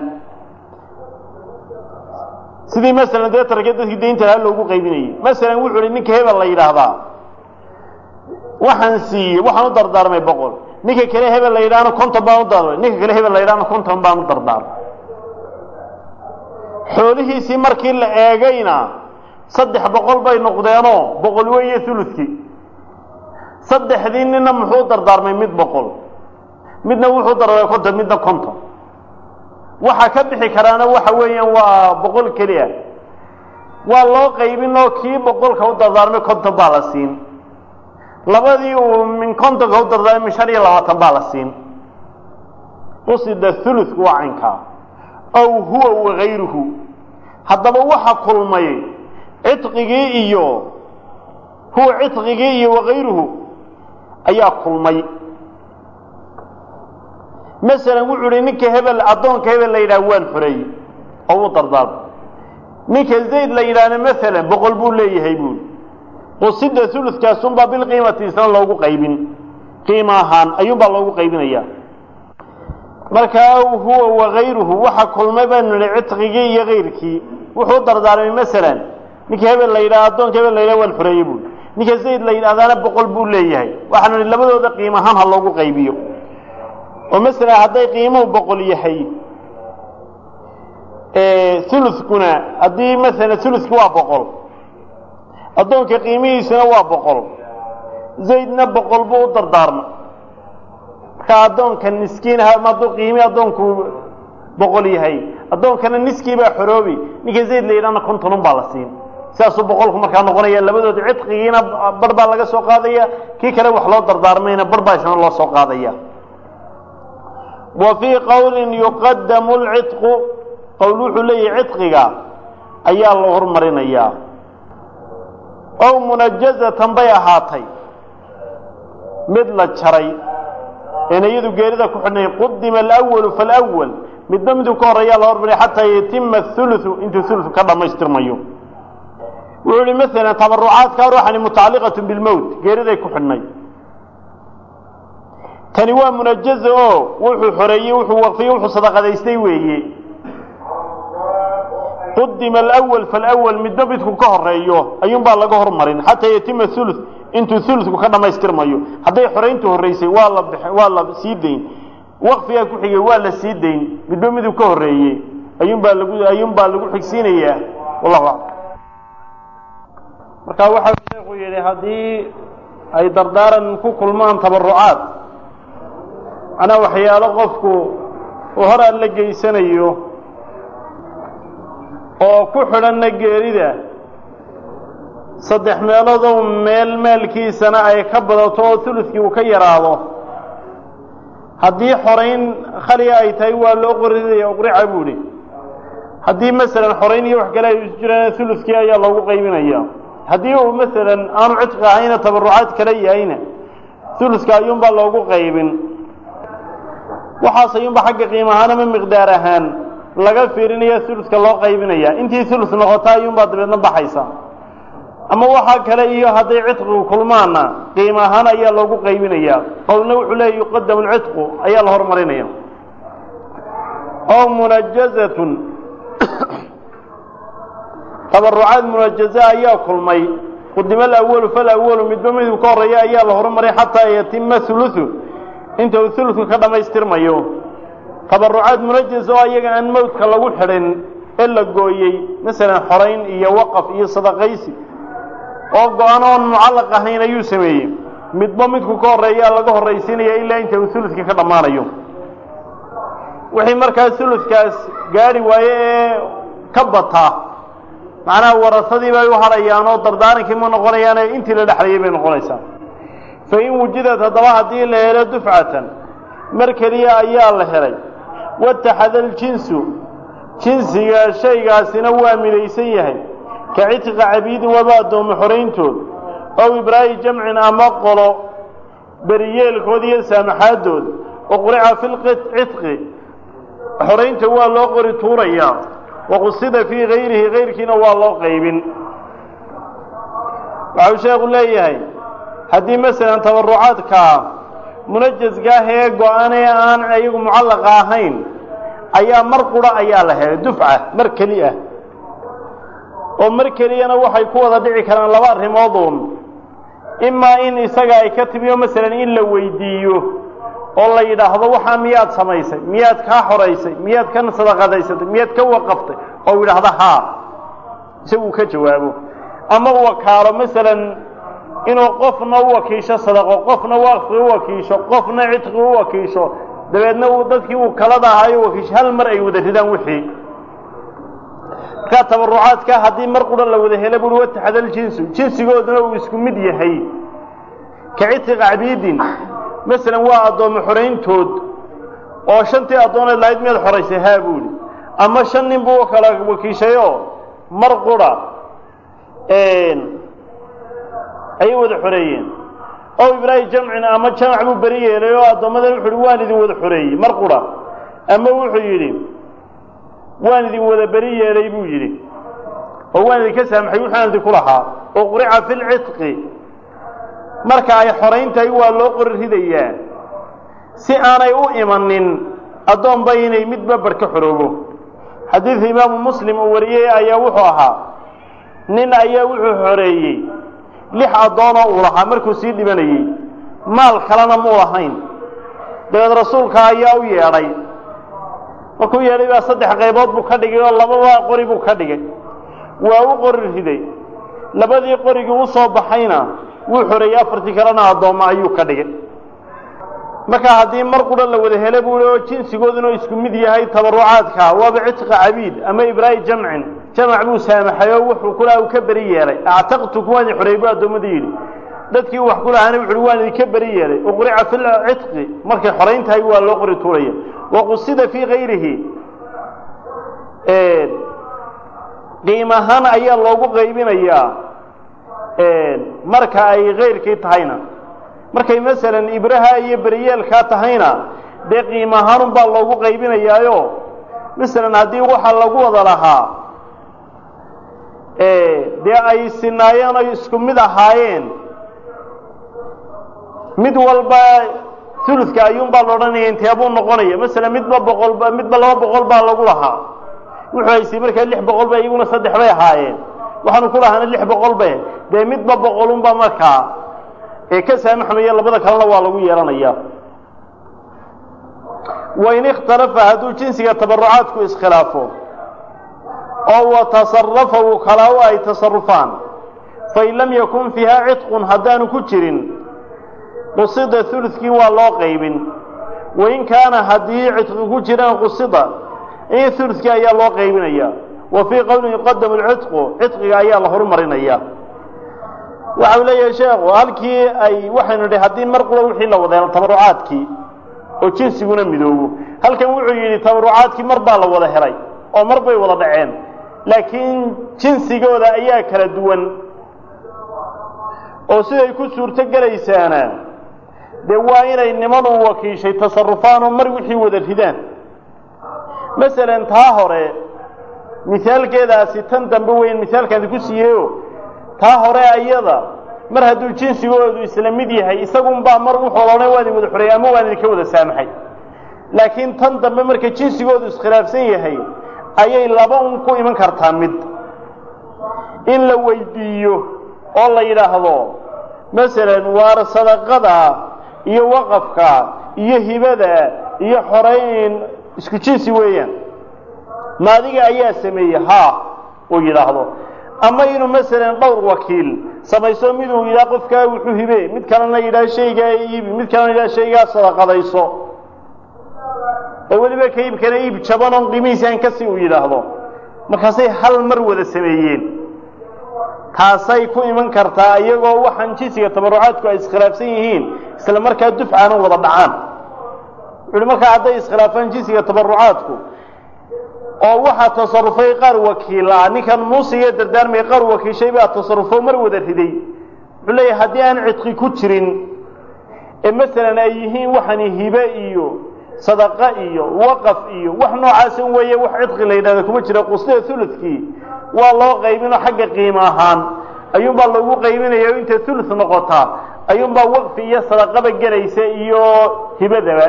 [SPEAKER 1] sidii masalan dee tarke dadkii daynta lahaa loogu qaybinayay masalan wuxu uhi ninka hebel la yidhaahdaa waxaan siiyey waxaan u dardaarmay boqol ninka kale hebel la yidhaahna konton baan u dardaarmay ninka kale hebel la yidhahna konton baan u dardaarmay xoolihiisii markii la eegayna saddex boqol bay noqdeenoo boqol weeye ulukii saddexdii nina muxuu dardaarmay mid boqol midna wuxuu dardaarmay konton midna konton waxa ka bixi karaana waxa weeyaan waa boqol keli ah waa loo qaybin oo kii boqolka u dardaarmay konton baa la siin labadii uu min kontonka u dardaarmay min shan iyo labaatan baa la siin qusida uluk waa caynkaa aw huwa wagayruhu haddaba waxa kulmay cidqigii iyo huwa cidqigii iyo wagayruhu ayaa kulmay masalan wuxuu uhi ninka hebel addoonka hebel la yidhaha waan xoreeyey oo u dardaarmay ninka zayd la yidhaahna masalan boqol buu leeyahay buuli qusida ulukaasunbaa bilqiimati isna loogu qaybin qiima ahaan ayuunbaa loogu qaybinaya marka aw huwa wagayruhu waxa kulmay baanu nihi cidqigii iyo kayrkii wuxuu dardaarmay masalan ninka hebel la yidhaha addoonka hebel la yidhaha waan xoreeyey buuli ninka zayd la yidhahdaana boqol buu leeyahay waxaanu nihi labadooda qiim ahaan ha loogu qaybiyo oo masalan hadday qiimuhu boqol yahay ulukuna haddii masalan ulukii waa boqol addoonka qiimihiisuna waa boqol zaydna boqol buu u dardaarmay marka addoonka niskiin hadduu qiimi addoonku boqol yahay addoonkana niskii baa xoroobi ninka zayd la yidhahna kontonun baa la siin sidaasuu boqolku markaa noqonaya labadooda cidqigiina bar baa laga soo qaadaya kii kale wax loo dardaarmayna bar baa isna loo soo qaadaya wa fii qowlin yuqadamu lcidqu qowl wuxuu leeyahay cidqiga ayaa la hormarinayaa ow munajazatan bay ahaatay mid la jaray een iyadu geerida ku xidhnay qudima alwalu falwal midba miduu ka horreeyaa la hormariya xataa yatima athuluthu intuu thuluthu ka dhammaystirmayo wuxuu ihi masalan tabarucaadka ruuxani mutacalliqatu bilmowt geeriday ku xidhnay tani waa munajaza oo wuxuu xoreeyey wuxuu waqfiye wuxuu sadaqadaystay weeye qudima alwal falwal midba midku ka horeeyo ayuunbaa laga hormarin xataa yatima thuluth intuu thulutku ka dhammaystirmayo hadday xorayntu horreysay waa la waa la sii dayn waqfigaa ku xigay waa la sii dayn midba miduu ka horreeyey ayuunbaa lagu ayuunbaa lagu xigsiinayaa wallahu aclam marka waxau sheekhu yidhi haddii ay dardaaran ku kulmaan tabarucaad macnaa waxyaalo qofku uu hor aan la geysanayo oo ku xidhanna geerida saddex meeloodoo meel maalkiisana ay ka badato oo uludkii uu ka yaraado haddii xorayn khaliga ay tahay waa loo qorinaya uqrica buu idhi haddii masalan xorayn iyo wax kale ay isu jiraan uludkii ayaa loogu qaybinaya haddii uu masalan aanu cidqi ahayna tabarucaad kale yahayna uludka ayuunbaa loogu qaybin waxaas ayuunba xagga qiim ahaan ama miqdaar ahaan laga fiirinaya suluska loo qaybinaya intii sulus noqota ayuunbaa dabeedna baxaysa ama waxaa kale iyo hadday cidqigu kulmaana qiim ahaan ayaa loogu qaybinaya qowlna wuxuu leeya yuqadamu lcidqu ayaa la horumarinaya oo munajazatun tabarucaad munajaza ayaa kulmay qudima alawalu falawalu midba miduu ka horreeya ayaa la horumaray xataa yatima hulusu inta uu huludku ka dhammaystirmayo tabarucaad munajaz oo ayaga aan mawdka lagu xidhin ee la gooyey masalan xorayn iyo waqaf iyo sadaqaysi oo go-an oon mucallaq ahayn ayuu sameeyey midba midku ka horreeyaa laga horraysiinaya ilaa inta uu huludka ka dhammaanayo wixii markaa huludkaas gaadhi waaye ee ka bataa macnaha warasadii bay u hadhayaan oo dardaarankii ma noqonayaane intii la dhexlayay bay noqonaysaa fa in wujidad haddaba haddii la helo dufcatan mar keliya ayaa la helay wataxada aljinsu jinsiga shaygaasina waa midaysan yahay ka cidqa cabiidin waba addoomo xorayntood ow ibraahi jamcin ama qolo beriyeelkood iyo saamaxaadood oo qurica fi lcidqi xoraynta waa loo qori tuurayaa waqusida fii gayrihi gayrkiina waa loo qaybin waxau sheekhu leeyahay haddii masalan tabarucaadkaa munajasgaah ee go-an ee aan iyagu mucallaqa ahayn ayaa mar qura ayaa la helay dufca mar keli ah oo mar keliyana waxay ku wada dhici karaan laba arrimooduun imaa in isaga ay ka timiyo masalan in la weydiiyo oo la yidhaahdo waxaa miyaad samaysay miyaad kaa xoraysay miyaad ka sadaqadaysatay miyaad ka waqaftay oo yidhaahda haa isagu ka jawaabo ama wakaalo masalan inuu qofna u wakiisho sadaqo qofna waqfi u wakiisho qofna cidqi u wakiisho dabeedna uu dadkii uu kalada ahaayo wakiisho hal mar ay wada ridaan wixii markaa tabarucaadka haddii mar qura la wada helo buri wataxada aljinsu jinsigooduna uu isku mid yahay ka cidqi cabiidin masalan waa addoommo xorayntood oo shantii addooneed lahayd miyaad xoraysay haa buuhi ama shan nin buu kala wakiishayoo mar qura ayay wada xoreeyeen oo ibraahim jamcin ama jamac buu beri yeelay oo addoommadan wuxu uhi waan idin wada xoreeyey mar qura ama wuxuu yidhi waan idin wada beri yeelay buu yidhi oo waan idinka saamaxay wuxuaan idinku lahaa oo qurica fi lcidqi marka ay xorayntahay waa loo qori ridayaa si aanay u imanin addoonba inay midba barh ka xoroobo xadiidka imaamu muslim uu wariyey ayaa wuxuu ahaa nin ayaa wuxuu xoreeyey lix addoonoo uu lahaa markuu sii dhibanayey maal kalena muu lahayn dabeed rasuulka ayaa u yeedhay markuu yeedhay baa saddex qaybood buu ka dhigay oo lababa qori buu ka dhigay waa u qori riday labadii qorigii u soo baxayna wuu xoreeyey afartii kalena addoommo ayuu ka dhigay marka haddii mar qura la wada hele buu oo jinsigooduna isku mid yahay tabarucaadka waaba cidqa cabiid ama ibraahim jamcin jamac buu saamaxay oo wuxuu kulaha uu ka beri yeelay actaqtuku waan idin xoreeyey buu addoommadii yidhi dadkii wax ku lahaana wuxu uhi waan idinka beri yeelay uqrica fi lcidqi markay xorayn tahay waa loo qori tuuraya waqusida fii gayrihi qiim ahaan ayaa loogu qaybinayaa marka ay kayrkii tahayna markay masalan ibraha iyo beriyeelkaa tahayna dee qiim ahaanun baa loogu qaybinayaayo masalan haddii waxa lagu wada lahaa dee ay sinaayeen oy isku mid ahaayeen mid walba uludka ayuunbaa la odhanaya inteebuu noqonaya masalan midba boqolba midba laba boqol baa lagu lahaa wuxuu haysay markaa lix boqol ba iyaguna saddex bay ahaayeen waxaanu ku lahaana lix boqol be dee midba boqolunba markaa ee ka saamaxmaya labada kalena waa lagu yeelanaya wain ikhtalafa hadduu jinsiga tabarucaadku iskhilaafo oo watasarafa uu kala u ay tasarufaan fain lam yakun fiiha cidqun haddaanu ku jirin qusida uludkii waa loo qaybin wain kaana haddii cidqi ku jiraan qusida in uludkii ayaa loo qaybinaya wa fii qowlin yuqadamu lcidqu cidqiga ayaa la horumarinaya waxa uu leeyahay sheekhu halkii ay waxaynu idhi haddii mar qura wixii la wada helo tabarucaadkii oo jinsiguna midoobo halkan wuxuu yidhi tabarucaadkii mar baa la wada helay oo mar bay wada dhaceen laakiin jinsigooda ayaa kala duwan oo siday ku suurto gelaysaana dee waa inay niman uu wakiishay tasarufaan oo mar wixii wada ridaan masalan taa hore misaalkeedaasi tan dambe weyn misaalkaadi ku siiyeyo taa hore ayada mar hadduu jinsigoodu isla mid yahay isagunbaa mar wuxuu odhanay waa idin wada xoreeyey ama waan idinka wada saamaxay laakiin tan dambe marka jinsigoodu iskhilaafsan yahay ayay laba un ku iman kartaa mid in la weydiiyo oo la yidhaahdo masalan waar sadaqada iyo waqafka iyo hibada iyo xoreyn isku jinsi weeyaan ma adiga ayaa sameeyey haa uu yidhaahdo ama inuu masalan dhowr wakiil samayso miduu yidhaha qofkaa wuxuu hibe mid kalena yidhaha shaygaa iibi mid kalena yidhaha shaygaa sadaqadayso oo weliba ka iibkana iib jaban oon qiimihiisi aan kasi uu yidhaahdo markaasay hal mar wada sameeyeen taasay ku iman kartaa iyagoo waxaan jinsiga tabarucaadku ay iskhilaafsan yihiin isla markaa dufcaana wada dhacaan wuxuuhi markaa hadday iskhilaafaan jinsiga tabarucaadku oo waxaa tasarufay qaar wakiila ninkan muusiga dardaarmaya qaar wakiishay baa tasarufo mar wada riday wuxuu leeyahay haddii aan cidqi ku jirin ee masalan ay yihiin waxani hibe iyo sadaqa iyo waqaf iyo wax noocaasan weeye wax cidqi la yidhahda kuma jira quslida uludkii waa loo qaybinoo xagga qiimo ahaan ayuunbaa loogu qaybinaya o intay ulud noqotaa ayuunbaa waqfi iyo sadaqaba gelaysa iyo hibadaba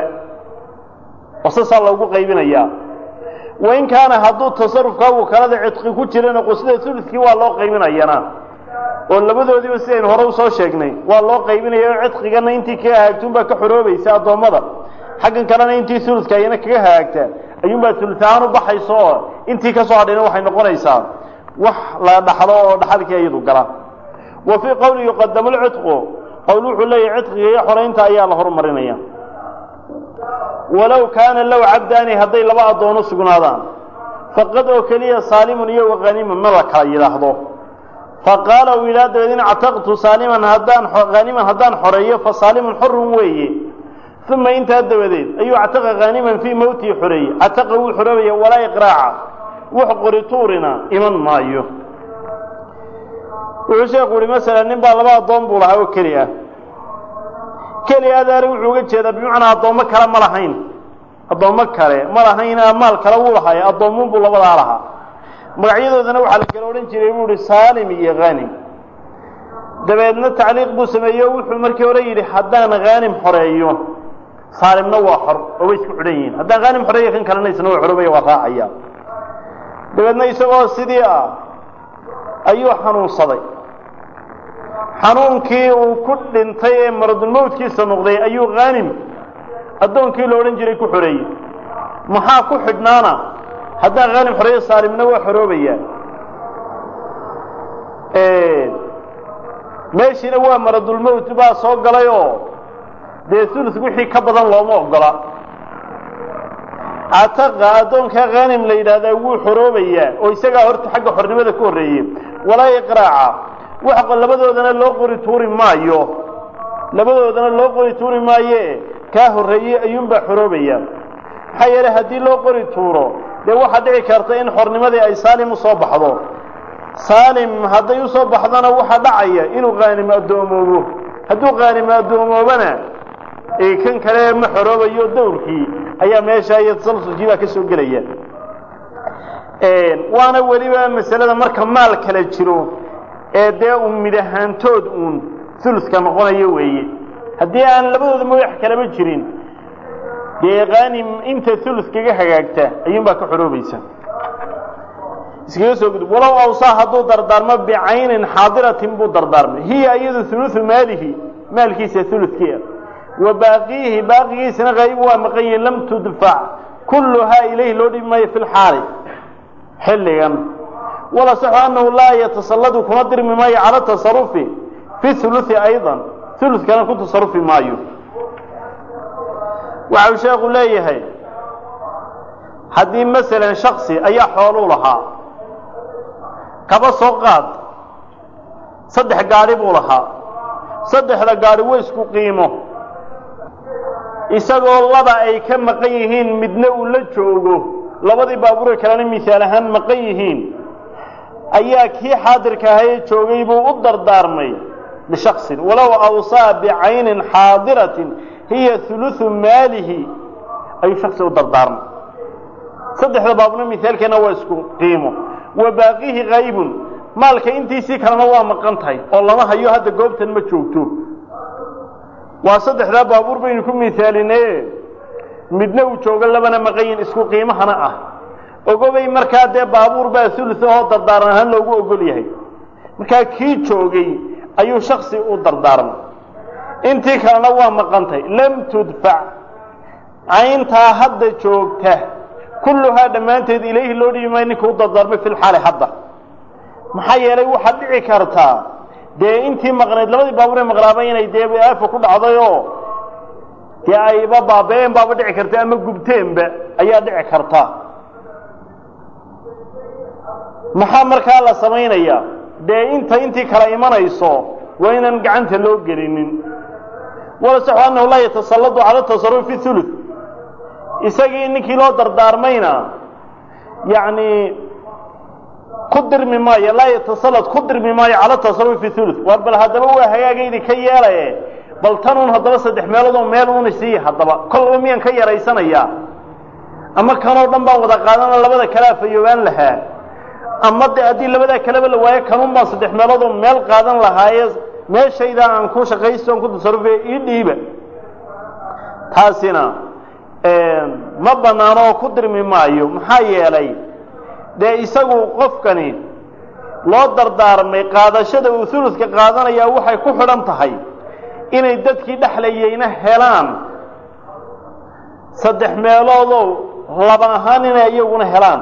[SPEAKER 1] oo saasaa loogu qaybinayaa wain kaana hadduu tasarufkaa wakalada cidqi ku jirana quslida uludkii waa loo qaybinayana oo labadoodiiba sidaynu hore usoo sheegnay waa loo qaybinaya oo cidqigana intii kaga hagaagtuunbaa ka xoroobaysa addoommada xaggan kalena intii uludka ayana kaga hagaagtaa ayuunbaa ulud ahaan u baxaysa oo intii ka soo hadhayna waxay noqonaysaa wax la dhaxlo oo dhaxalkii iyadu gala wa fii qowli yuqadamu lcidqu qowl wuxuu leeyahay cidqiga iyo xoraynta ayaa la horumarinaya walow kaana low cabdaani hadday laba addoono sugnaadaan faqad oo keliya saalimun iyo waqanimun ma la kala yidhaahdo faqaala uu yidhaha dabeed in actaqtu saaliman haddaan haniman haddaan xoreeyo fa saalimun xorun weeye uma intaa dabadeed ayuu actaqa haniman fii mowtihi xoreeyey cataqa wuu xoroobaya walaa iqraaca wax qorituurina iman maayo wuxuu sheekhu uhi masalan nin baa laba addoon buu lahaa oo keli ah keli adaari wuxuu uga jeedaa bimacnaa addoommo kale ma lahayn addoommo kale ma lahayn maal kale wuu lahaay addoommuun buu labadaa lahaa magacyadoodana waxaa la kala odhan jiray buu ihi saalim iyo hanim dabeedna tacliiq buu sameeyo wuxuu markii hore yidhi haddaan haanim xoreeyo saalimna waa xor oo way isku xidhan yihiin haddaan haanim xoreeyo kan kalena isna waa xoroobaya waa raacaya dabeedna isagoo sidii ah ayuu xanuunsaday xanuunkii uu ku dhintay ee maradulmowtkiisa noqday ayuu haanim addoonkii la odhan jiray ku xoreeyey maxaa ku xidhnaana haddaan haanim xoreeyo saalimna waa xoroobayaa meeshiina waa maradulmowt baa soo galay oo dee ulus wixii ka badan looma ogola cataqa addoonkaa haanim la yidhaahdaa wuu xoroobayaa oo isagaa horta xagga xornimada ku horreeyey walaa iqraaca wax labadoodana loo qori tuuri maayo labadoodana loo qori tuuri maaye kaa horreeyey ayuunbaa xoroobaya maxaa yeelay haddii loo qori tuuro dee waxaa dhici karta in xornimadii ay saalim usoo baxdo saalim hadday usoo baxdona waxaa dhacaya inuu haanim addoomoobo hadduu haanim addoomoobana kan kale ma xoroobayo dawrkii ayaa meesha iyo tasalsulkii baa ka soo gelaya waana weliba masalada marka maal kala jiro ee dee un mid ahaantood uun uluska noqonayo weeye haddii aan labadooda ma wax kalaba jirin dee kaanim inta ulus kaga hagaagta ayuunbaa ka xoroobaysa iskaga soo gudub walow awsaa hadduu dardaarmo bicaynin xaadiratin buu dardaarmay hiya iyadu uluثu maalihi maalkiisa ulukii wa baaqiihi baaqigiisana qayb waa maqan yihin lam tudfac kulluhaa ilayhi loo dhibi maayo fi lxaali xilligan wala saxu annahu laa yatasalladu kuma dirmi maayo cala tasarufi fi uluثi ayضa ulukana ku tasarufi maayo waxa uu sheekhu leeyahay haddii masalan shaksi ayaa xooluu lahaa kaba soo qaad saddex gaadhi buu lahaa saddexda gaadhi way isku qiimo isagoo laba ay ka maqan yihiin midna uu la joogo labadii baabuure kalena misaal ahaan maqan yihiin ayaa kii xaadirka ahayee joogay buu u dardaarmay lishaksin walow awsaa bicaynin xaadiratin hiya huluثu maalihi ayuu shaksi u dardaarmay saddexda baabna mihaalkeena waa isku qiimo wa baaqihi kaybun maalka intiisii kalena waa maqan tahay oo lama hayo hadda goobtan ma joogto waa saddexdaa baabuur baynu ku mihaalinaye midna uu joogo labana maqayin isku qiimahana ah ogobay markaa dee baabuur baa sulus ahoo dardaaran ahaan loogu ogol yahay markaa kii joogay ayuu shaksi u dardaarmay intii kalena waa maqantay lam tudfac cayntaa hadda joogta kulluhaa dhammaanteed ilayhi loo dhibi maayo ninka u dardaarmay fi lxaali hadda maxaa yeelay waxaad dhici kartaa dee intii maqnayd labadii baabuur ee maqnaaba inay dee aafa ku dhacday oo dee ayba baaba-een baaba dhici karta ama gubteenba ayaa dhici karta maxaa markaa la samaynayaa dee inta intii kala imanayso waa inaan gacanta loo gelinin walasaxu annahu laa yatasalladu cala tasaruf fi thuluth isagii ninkii loo dardaarmayna yacni ku dirmi maayo laa yatasallad ku dirmi maayo cala tasaruf fi thuluth war bal haddaba waa hagaagaydi ka yeelaye bal tanuun haddaba saddex meelood oo meel uuna siiya haddaba kolba miyaan ka yaraysanayaa ama kanoo dhan baan wada qaadana labada kale afayoobaan lahaa ama de haddii labadaa kaleba la waayo kanuun baan saddex meelood oo meel qaadan lahaaye meeshaydaa aan ku shaqaysto aan ku tasarufe ii dhiiba taasina ma banaano oo ku dirmi maayo maxaa yeelay dee isagu qofkani loo dardaarmay qaadashada uu huluska qaadanayaa waxay ku xidhan tahay inay dadkii dhexlayeyna helaan saddex meeloodoo laba ahaan inay iyaguna helaan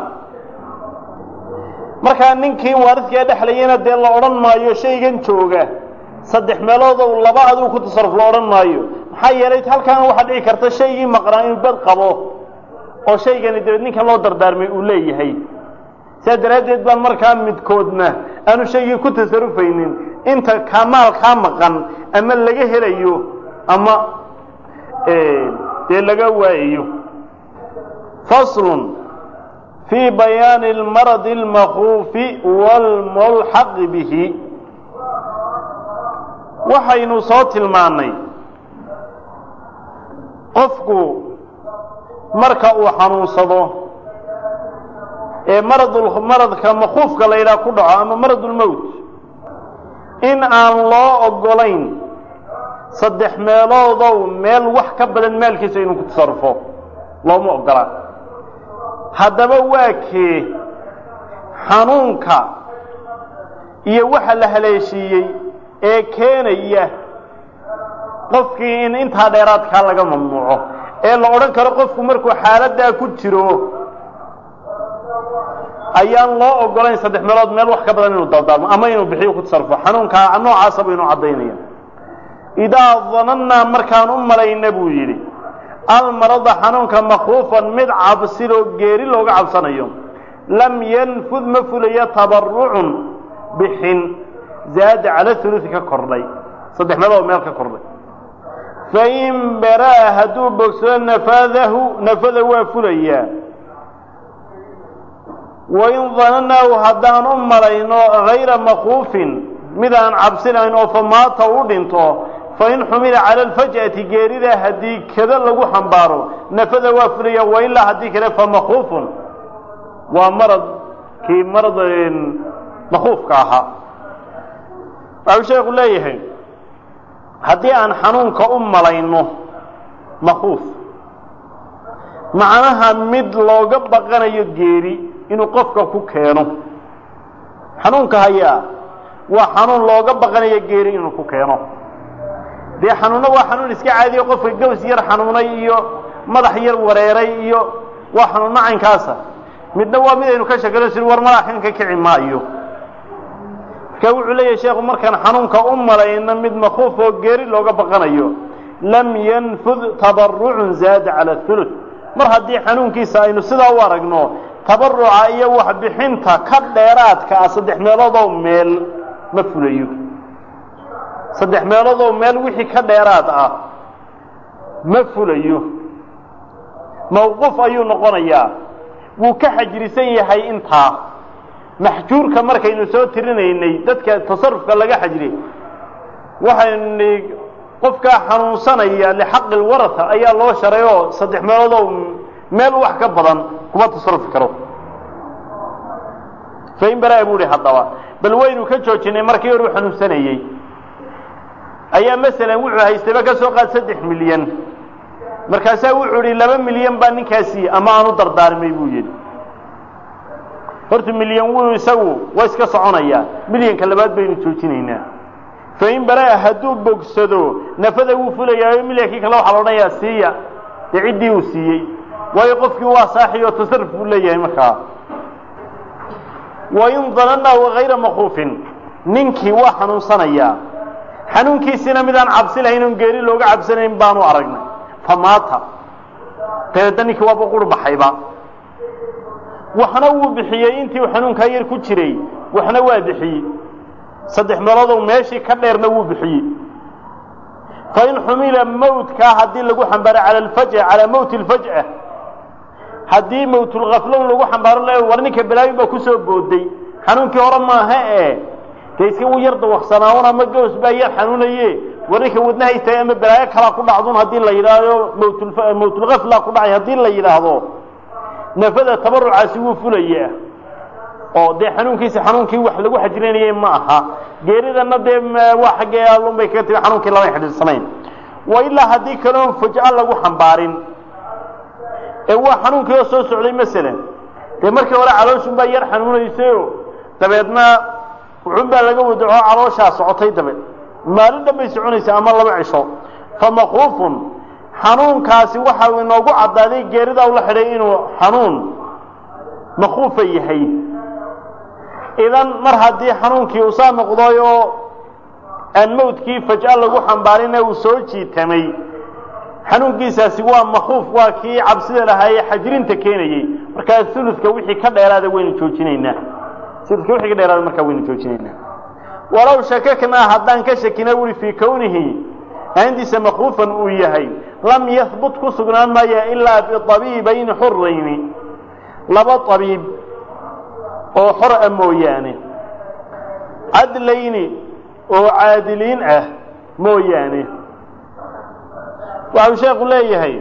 [SPEAKER 1] markaa ninkii waaridkaa dhexlayeyna dee la odhan maayo shaygan jooga saddex meeloodow laba adigu ku tasaruf la odhan maayo maxaa yeelay halkaana waxaa dhici karta shaygii maqnaa inuu bad qabo oo shaygani dabeed ninkan loo dardaarmay uu leeyahay sidaa daraaddeed baan markaa midkoodna aanu shaygii ku tasarufaynin inta kamaal kaa maqan ama laga helayo ama dee laga waayayo faslun fii bayaani almaradi almakuufi waalmulxaqi bihi waxaynu soo tilmaannay qofku marka uu xanuunsado ee marad maradka makuufka la yidhaha ku dhaco ama maradulmowt in aan loo ogolayn saddex meeloodow meel wax ka badan maalkiisa inuu ku tasarufo looma ogola haddaba waa kee xanuunka iyo waxa la haleeshiiyey ee keenaya qofkii in intaa dheeraadkaa laga mamnuuco ee la odhan karo qofku markuu xaaladdaa ku jiro ayaan loo ogolayn saddex meelood meel wax ka badan inuu dardaarmo ama inuu bixiyo ku tasarufo xanuunkaa noocaasa baynu caddaynaya idaa danannaa markaan u malayna buu yidhi almarada xanuunka makruufan mid cabsiloo geeri looga cabsanayo lam yanfud ma fulayo tabarucun bixin zaada cala hulusi ka kordhay saddex meelood meel ka kordhay fain baraa hadduu bogsado nafadahu nafada waa fulayaa wain danannaahu haddaan u malayno hayra makuufin midaan cabsinayn oo famaata u dhinto fain xumila cala alfaj'ati geeridaa haddii kada lagu xambaaro nafada waa fulaya wailaa haddii kale famakuufun waa maradkii marad makuufka ahaa waxuu sheekhu leeyahay haddii aan xanuunka u malayno makuuf macnaha mid looga baqanayo geeri inuu qofka ku keeno xanuunka hayaa waa xanuun looga baqanayo geeri inuu ku keeno dee xanuunna waa xanuun iska caadiyo qofka gaws yar xanuunay iyo madax yar wareeray iyo waa xanuun macaynkaasa midna waa mid aynu ka shakano sir war malaakan ka kici maayo marka wuxuu leeyahay sheekhu markaan xanuunka u malayno mid makuuf oo geeri looga baqanayo lam yanfud tabarucun zaada cala hulud mar haddii xanuunkiisa aynu sidaa u aragno tabaruca iyo waxbixinta ka dheeraadka ah saddex meeloodoo meel ma fulayo saddex meeloodoo meel wixii ka dheeraad ah ma fulayo mawquuf ayuu noqonayaa wuu ka xajrisan yahay intaa maxjuurka markaynu soo tirinaynay dadka tasarufka laga xajriyey waxaynu nihi qofkaa xanuunsanaya lixaqi lwaratha ayaa loo sharay oo saddex meelood oo meel wax ka badan kuma tasarufi karo fain baraa buu ihi haddaba bal waynu ka joojinay markii hore u xanuunsanayey ayaa masalan wuxuu haystayba ka soo qaad saddex milyan markaasaa wuxuu idhi laba milyan baa ninkaasi ama aan u dardaarmay buu yidhi horta milyan wuu isagu waa iska soconayaa milyanka labaad baynu joojinaynaa fain baraa hadduu bogsado nafada wuu fulayaayo milyankii kale waxaa la odhanayaa siiya dee ciddii uu siiyey waayo qofkii waa saaxi oo tasarruf buu leeyahay markaa wain danannahu hayra makuufin ninkii waa xanuunsanayaa xanuunkiisina midaan cabsi lahayn oon geeri looga cabsanayn baanu aragnay famaata dabeedna ninkii waaba qur baxayba waxna wuu bixiyey intii uu xanuunkaa yar ku jiray waxna waa bixiyey saddex meeloodow meeshii ka dheerna wuu bixiyey fain xumila mawtkaa haddii lagu xambaaro cala alfaj'a calaa mawti alfaj'a haddii mawtulkaflow lagu xambaaro le war ninka balaayin baa kusoo booday xanuunkii hore maaha e dee iska u yar dawaqsanaaun ama goos baa yar xanuunaye war ninka wadna haystay ama balaayo kalaa ku dhacdun haddii la yidhaahdo mawtul mawtulkafla ku dhacay haddii la yidhaahdo nafada tabarucaasi wuu fulayaa oo dee xanuunkiisa xanuunkii wax lagu xajrinayay ma aha geeridana dee waa xaggee allun bay kaga timi xanuunkii lama xidhiidsanayn wa ilaa haddii kaleon fujca lagu xambaarin ee waa xanuunkii oo soo socday masalan dee markii hore calooshun baa yar xanuunaysayo dabeedna wuxun baa laga wadaco calooshaa socotay dabeed maalin dhan bay soconaysa ama laba cisho fa makuufun xanuunkaasi waxa uu inoogu caddaaday geeridaa ula xidhay inuu xanuun makuufa yahay idan mar haddii xanuunkii uu saa noqday oo aan mawdkii faj'a lagu xambaarin ee uu soo jiitamay xanuunkiisaasi waa makuuf waa kii cabsida lahaayee xajrinta keenayey markaa uludka wixii ka dheeraada waynu joojinaynaa uludka wixii ka dheeraada markaa waynu joojinaynaa walow shakaknaa haddaan ka shakina wuri fii kownihi aandiisa makuufan uu yahay lam yahbut ku sugnaan maya ilaa biabiibayni xurayni laba abiib oo xor a mooyaane cadlayni oo caadiliin ah mooyaane waxau sheekhu leeyahay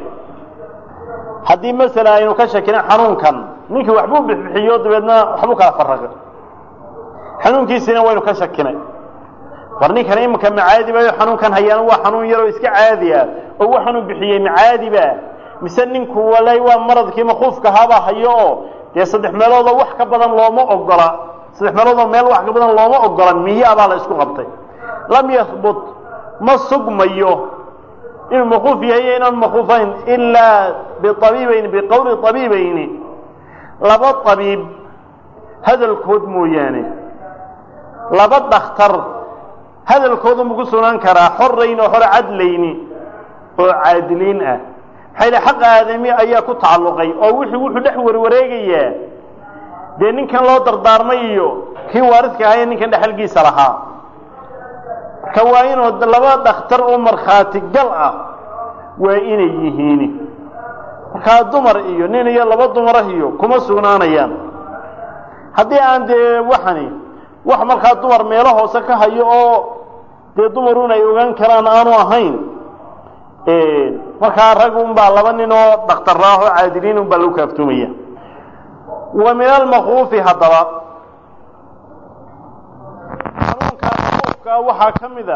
[SPEAKER 1] haddii masala aynu ka shakina xanuunkan ninkii waxbuu bixbixiyo dabeedna waxbuu kala faraqay xanuunkiisina waynu ka shakinay war ninkan iminka macaadi bayo xanuunkan hayaana waa xanuun yaroo iska caadi ah oo waxaanuu bixiyey macaadiba mise ninku walay waa maradkii makuufka haba hayo oo dee saddex meeloodoo wax ka badan looma ogola saddex meeloodoo meel wax ka badan looma ogola miya baa la isku qabtay lam yahbut ma sugmayo inuu makuuf yahay iyo inaan makuufayn ilaa biabiibayni biqowli abiibayni laba abiib hadalkood mooyaane laba dhakhtar hadalkooda maku sugnaan karaa xorayn oo hore cadlayni oo caadiliin ah maxaa yidhi xaq aadami ayaa ku tacalluqay oo wuxuu wuxuu dhex warwareegayaa dee ninkan loo dardaarmay iyo kii waaridka ahaye ninkan dhexalgiisa lahaa marka waa inuu laba dhakhtar oo markhaati gal ah waa inay yihiin markaa dumar iyo nin iyo laba dumarah iyo kuma sugnaanayaan haddii aan dee waxani wax markaa dumar meelo hoose ka hayo oo dee dumarun ay ogaan karaan aanu ahayn markaa rag un baa laba nin oo dhakhtarraah oo caadiliin un baa lagu kaaftoomaya wa min almakuufi haddaba xanuunka makuufka waxaa ka mid a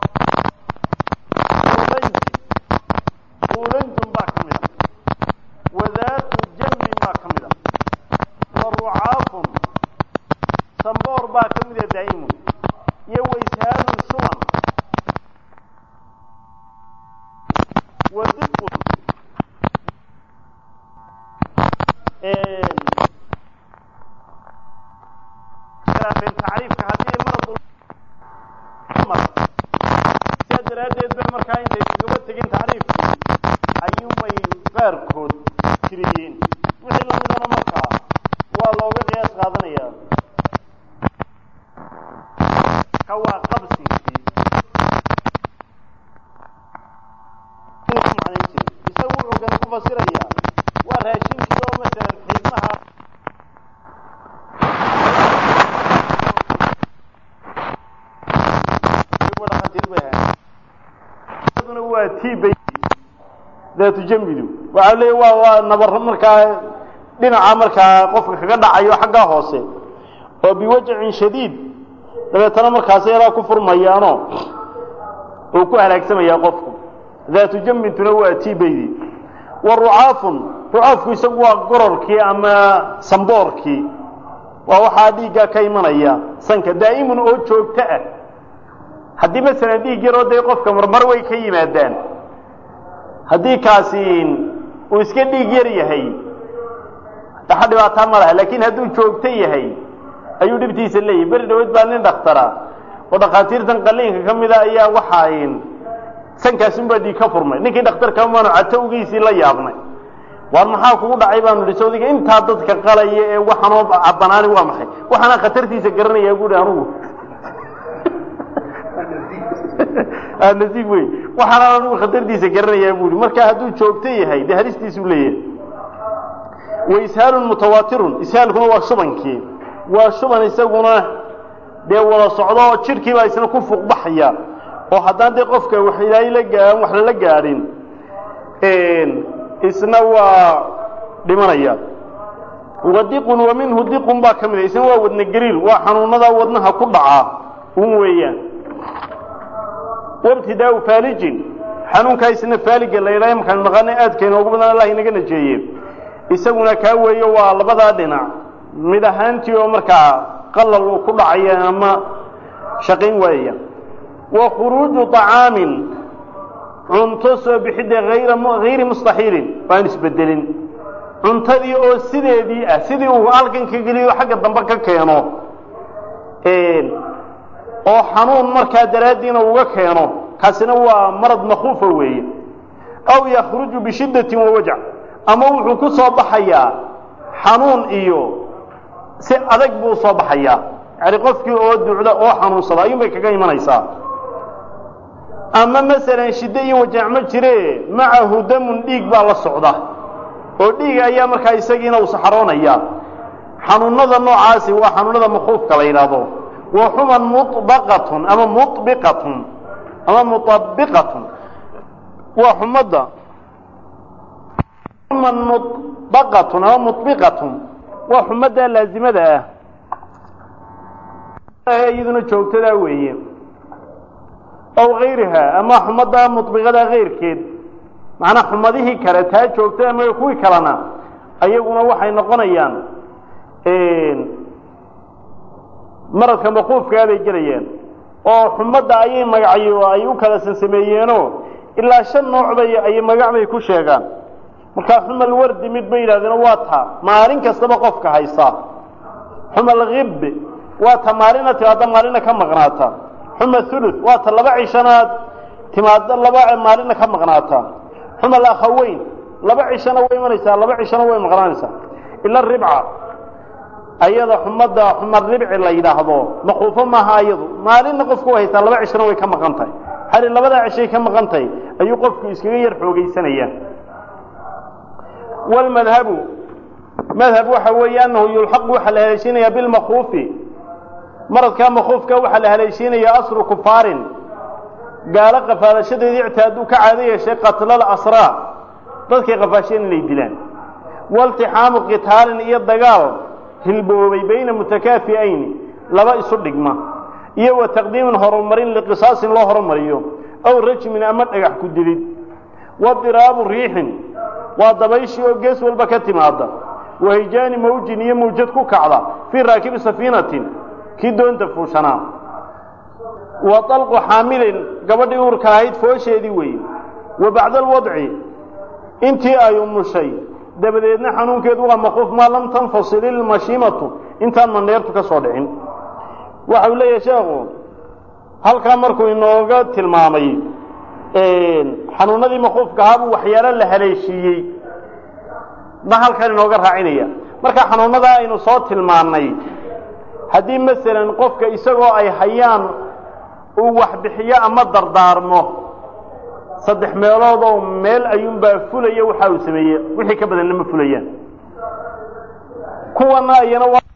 [SPEAKER 1] ulanjun baa ka mid a wadaatu jambin baa ka mid a wa rucaafun samboor baa ka mid a daa'imun iyo wayshaadun shuban wa diqun khilaafeen tacriifka haddii maradu mar sidaa daraaddeed bay markaa intay iskagaba tegin tacriifkii ayuunbay qaarkood tiriyeen wixii lamidana markaa waa looga qiyaas qaadanayaa ka waa qabsinkii macnayn jiray isagu wuxuu kan ku fasirayaa waa raashinkii oo masalan xiidmaha dhakhaatiir bay waa tibay daatu jambidu waxaa leeya waa waa nabar markaa dhinaca markaa qofka kaga dhacayo xaggaa hoose oo biwajacin shadiid dabeetana markaas yadaa ku furmayaano uu ku halaagsamayaa qofku daatu jambintuna waa tibaydi wa rucaafun rucaafku isagu waa gororkii ama samboorkii waa waxaa dhiiggaa ka imanaya sanka daa'imun oo joogto ah haddii masalan dhiig yaroo dee qofka marmar way ka yimaadaan haddii kaasi uu iska dhiig yar yahay waxa dhibaataa ma laha laakiin hadduu joogto yahay ayuu dhibtiisa leeyahay beri dhaweyd baa nin dhakhtara oo dhakhaatiirtan qaliinka ka mida ayaa waxaa sankaasunbaa dhiig ka furmay ninkii dhakhtarka maanu catowgiisii la yaabnay waar maxaa kugu dhacay baanu ihi sawdiga intaa dadka qalaya ee waxanoo cabanaani waa maxay waxaana khatartiisa garanayaa buuhi anugu nasiib wey waxaana anugu khatartiisa garanayaa buuhi marka hadduu joogto yahay dee halistiisuu leeyahay wa ishaalun mutawaatirun ishaalkuna waa shubankii waa shuban isaguna dee wada socdo oo jidhkii baa isna ku fuuqbaxaya oo haddaan dee qofka wax ilaahay la gaa wax lala gaadhin isna waa dhimanaya wadiqun wa minhu diqun baa ka mida isna waa wadna gariir waa xanuunada wadnaha ku dhaca un weeyaan wabtidaau faalijin xanuunkaa isna faaliga la yidhaha markaan naqaana aadka inoogu badan allah inaga najeeye isaguna kaa weeyo waa labadaa dhinac mid ahaantii oo markaa qalal uu ku dhacaya ama shaqayn waayaya wa khuruuju طacaamin cunto soo bixidda ayra hayri mustaxiilin waan isbedelin cuntadii oo sideedii ah sidii uu halkan ka geliyo xagga dambe ka keeno oo xanuun markaa daraaddiina uga keeno kaasina waa marad makuufa weeye aw yakruju bishiddatin wawajac ama wuxuu ku soo baxayaa xanuun iyo si adag buu soo baxayaa yani qofkii oo ducda oo xanuunsada ayuun bay kaga imanaysaa ama masalan shiddo iyo wajaac ma jire macahu damun dhiig baa la socda oo dhiig ayaa markaa isagiina uu saxaroonaya xanuunada noocaasi waa xanuunada makuufka la yidhaahdo wa xuman muطbaqatun ama mubiqatun ama muطabiqatun waa xumadda xuman muطbaqatun ama muطbiqatun waa xumadda laazimada ah iyaduna joogtadaa weeye aw hayriha ama xumadda muطbiqada kayrkeed macnaa xumadihii kale taa joogtada ma kuwii kalena ayaguna waxay noqonayaan maradka maquufkaa bay gelayaan oo xumadda ayay magacyo ay u kala sansameeyeenoo ilaa shan nooc bay ay magac bay ku sheegaan markaa xumal wardi mid bay yidhahdeen waa ta maalin kastaba qofka haysa xumal hib waa ta maalina timaadda maalina ka maqnaata xuma thuluth waa ta laba cishanaad timaadda laba maalina ka maqnaata xumal akhaweyn laba cishana way imanaysaa laba cishana way maqnaanaysaa ila ribca ayada xumadda xumar ribci la yidhaahdo maquufo maaha ayadu maalinna qofku way haysaa laba cishana way ka maqan tahay hali labadaa cishay ka maqan tahay ayuu qofku iskaga yar xoogaysanaya wlmadhabu madhab waxa weeye anahu yulxaqu waxaa la haleeshiinaya bilmakuufi maradkaa makuufka waxaa la haleeshiinaya asru kufaarin gaalo qafaalashadeedii ictihaaduu ka caado yeeshay qatlal asraa dadkay qafaasheen inay dilaan waltixaamu qitaalin iyo dagaal hilboobay bayna mutakaafi'ayni laba isu dhigma iyo wa taqdiimin horumarin liqisaasin loo horumariyo aw rajmin ama dhagax ku dilid wadiraabu riixin waa dabayshii oo gees walba ka timaada wahijaani mawjin iyo mawjad ku kacda fii raakibi safiinatin kii doonta fuushanaa wa dalqu xaamilin gabadhii uurka ahayd foosheedii weeye wa bacda alwadci intii ay umushay dabadeedna xanuunkeedu waa maquuf maa lam tanfasil ilmashiimatu intaan mandheertu ka soo dhicin waxa uu leeyahay sheekhu halkaa markuu inooga tilmaamay xanuunadii maquufka ahaabuu waxyaalo la haleeshiiyey ma halkan inooga raacinaya marka xanuunadaa aynu soo tilmaannay haddii masalan qofka isagoo ay hayaan uu waxbixiyo ama dardaarmo saddex meelood oo meel ayuunbaa fulaya waxa uu sameeye wixii ka badanna ma fulayaan kuwana ayana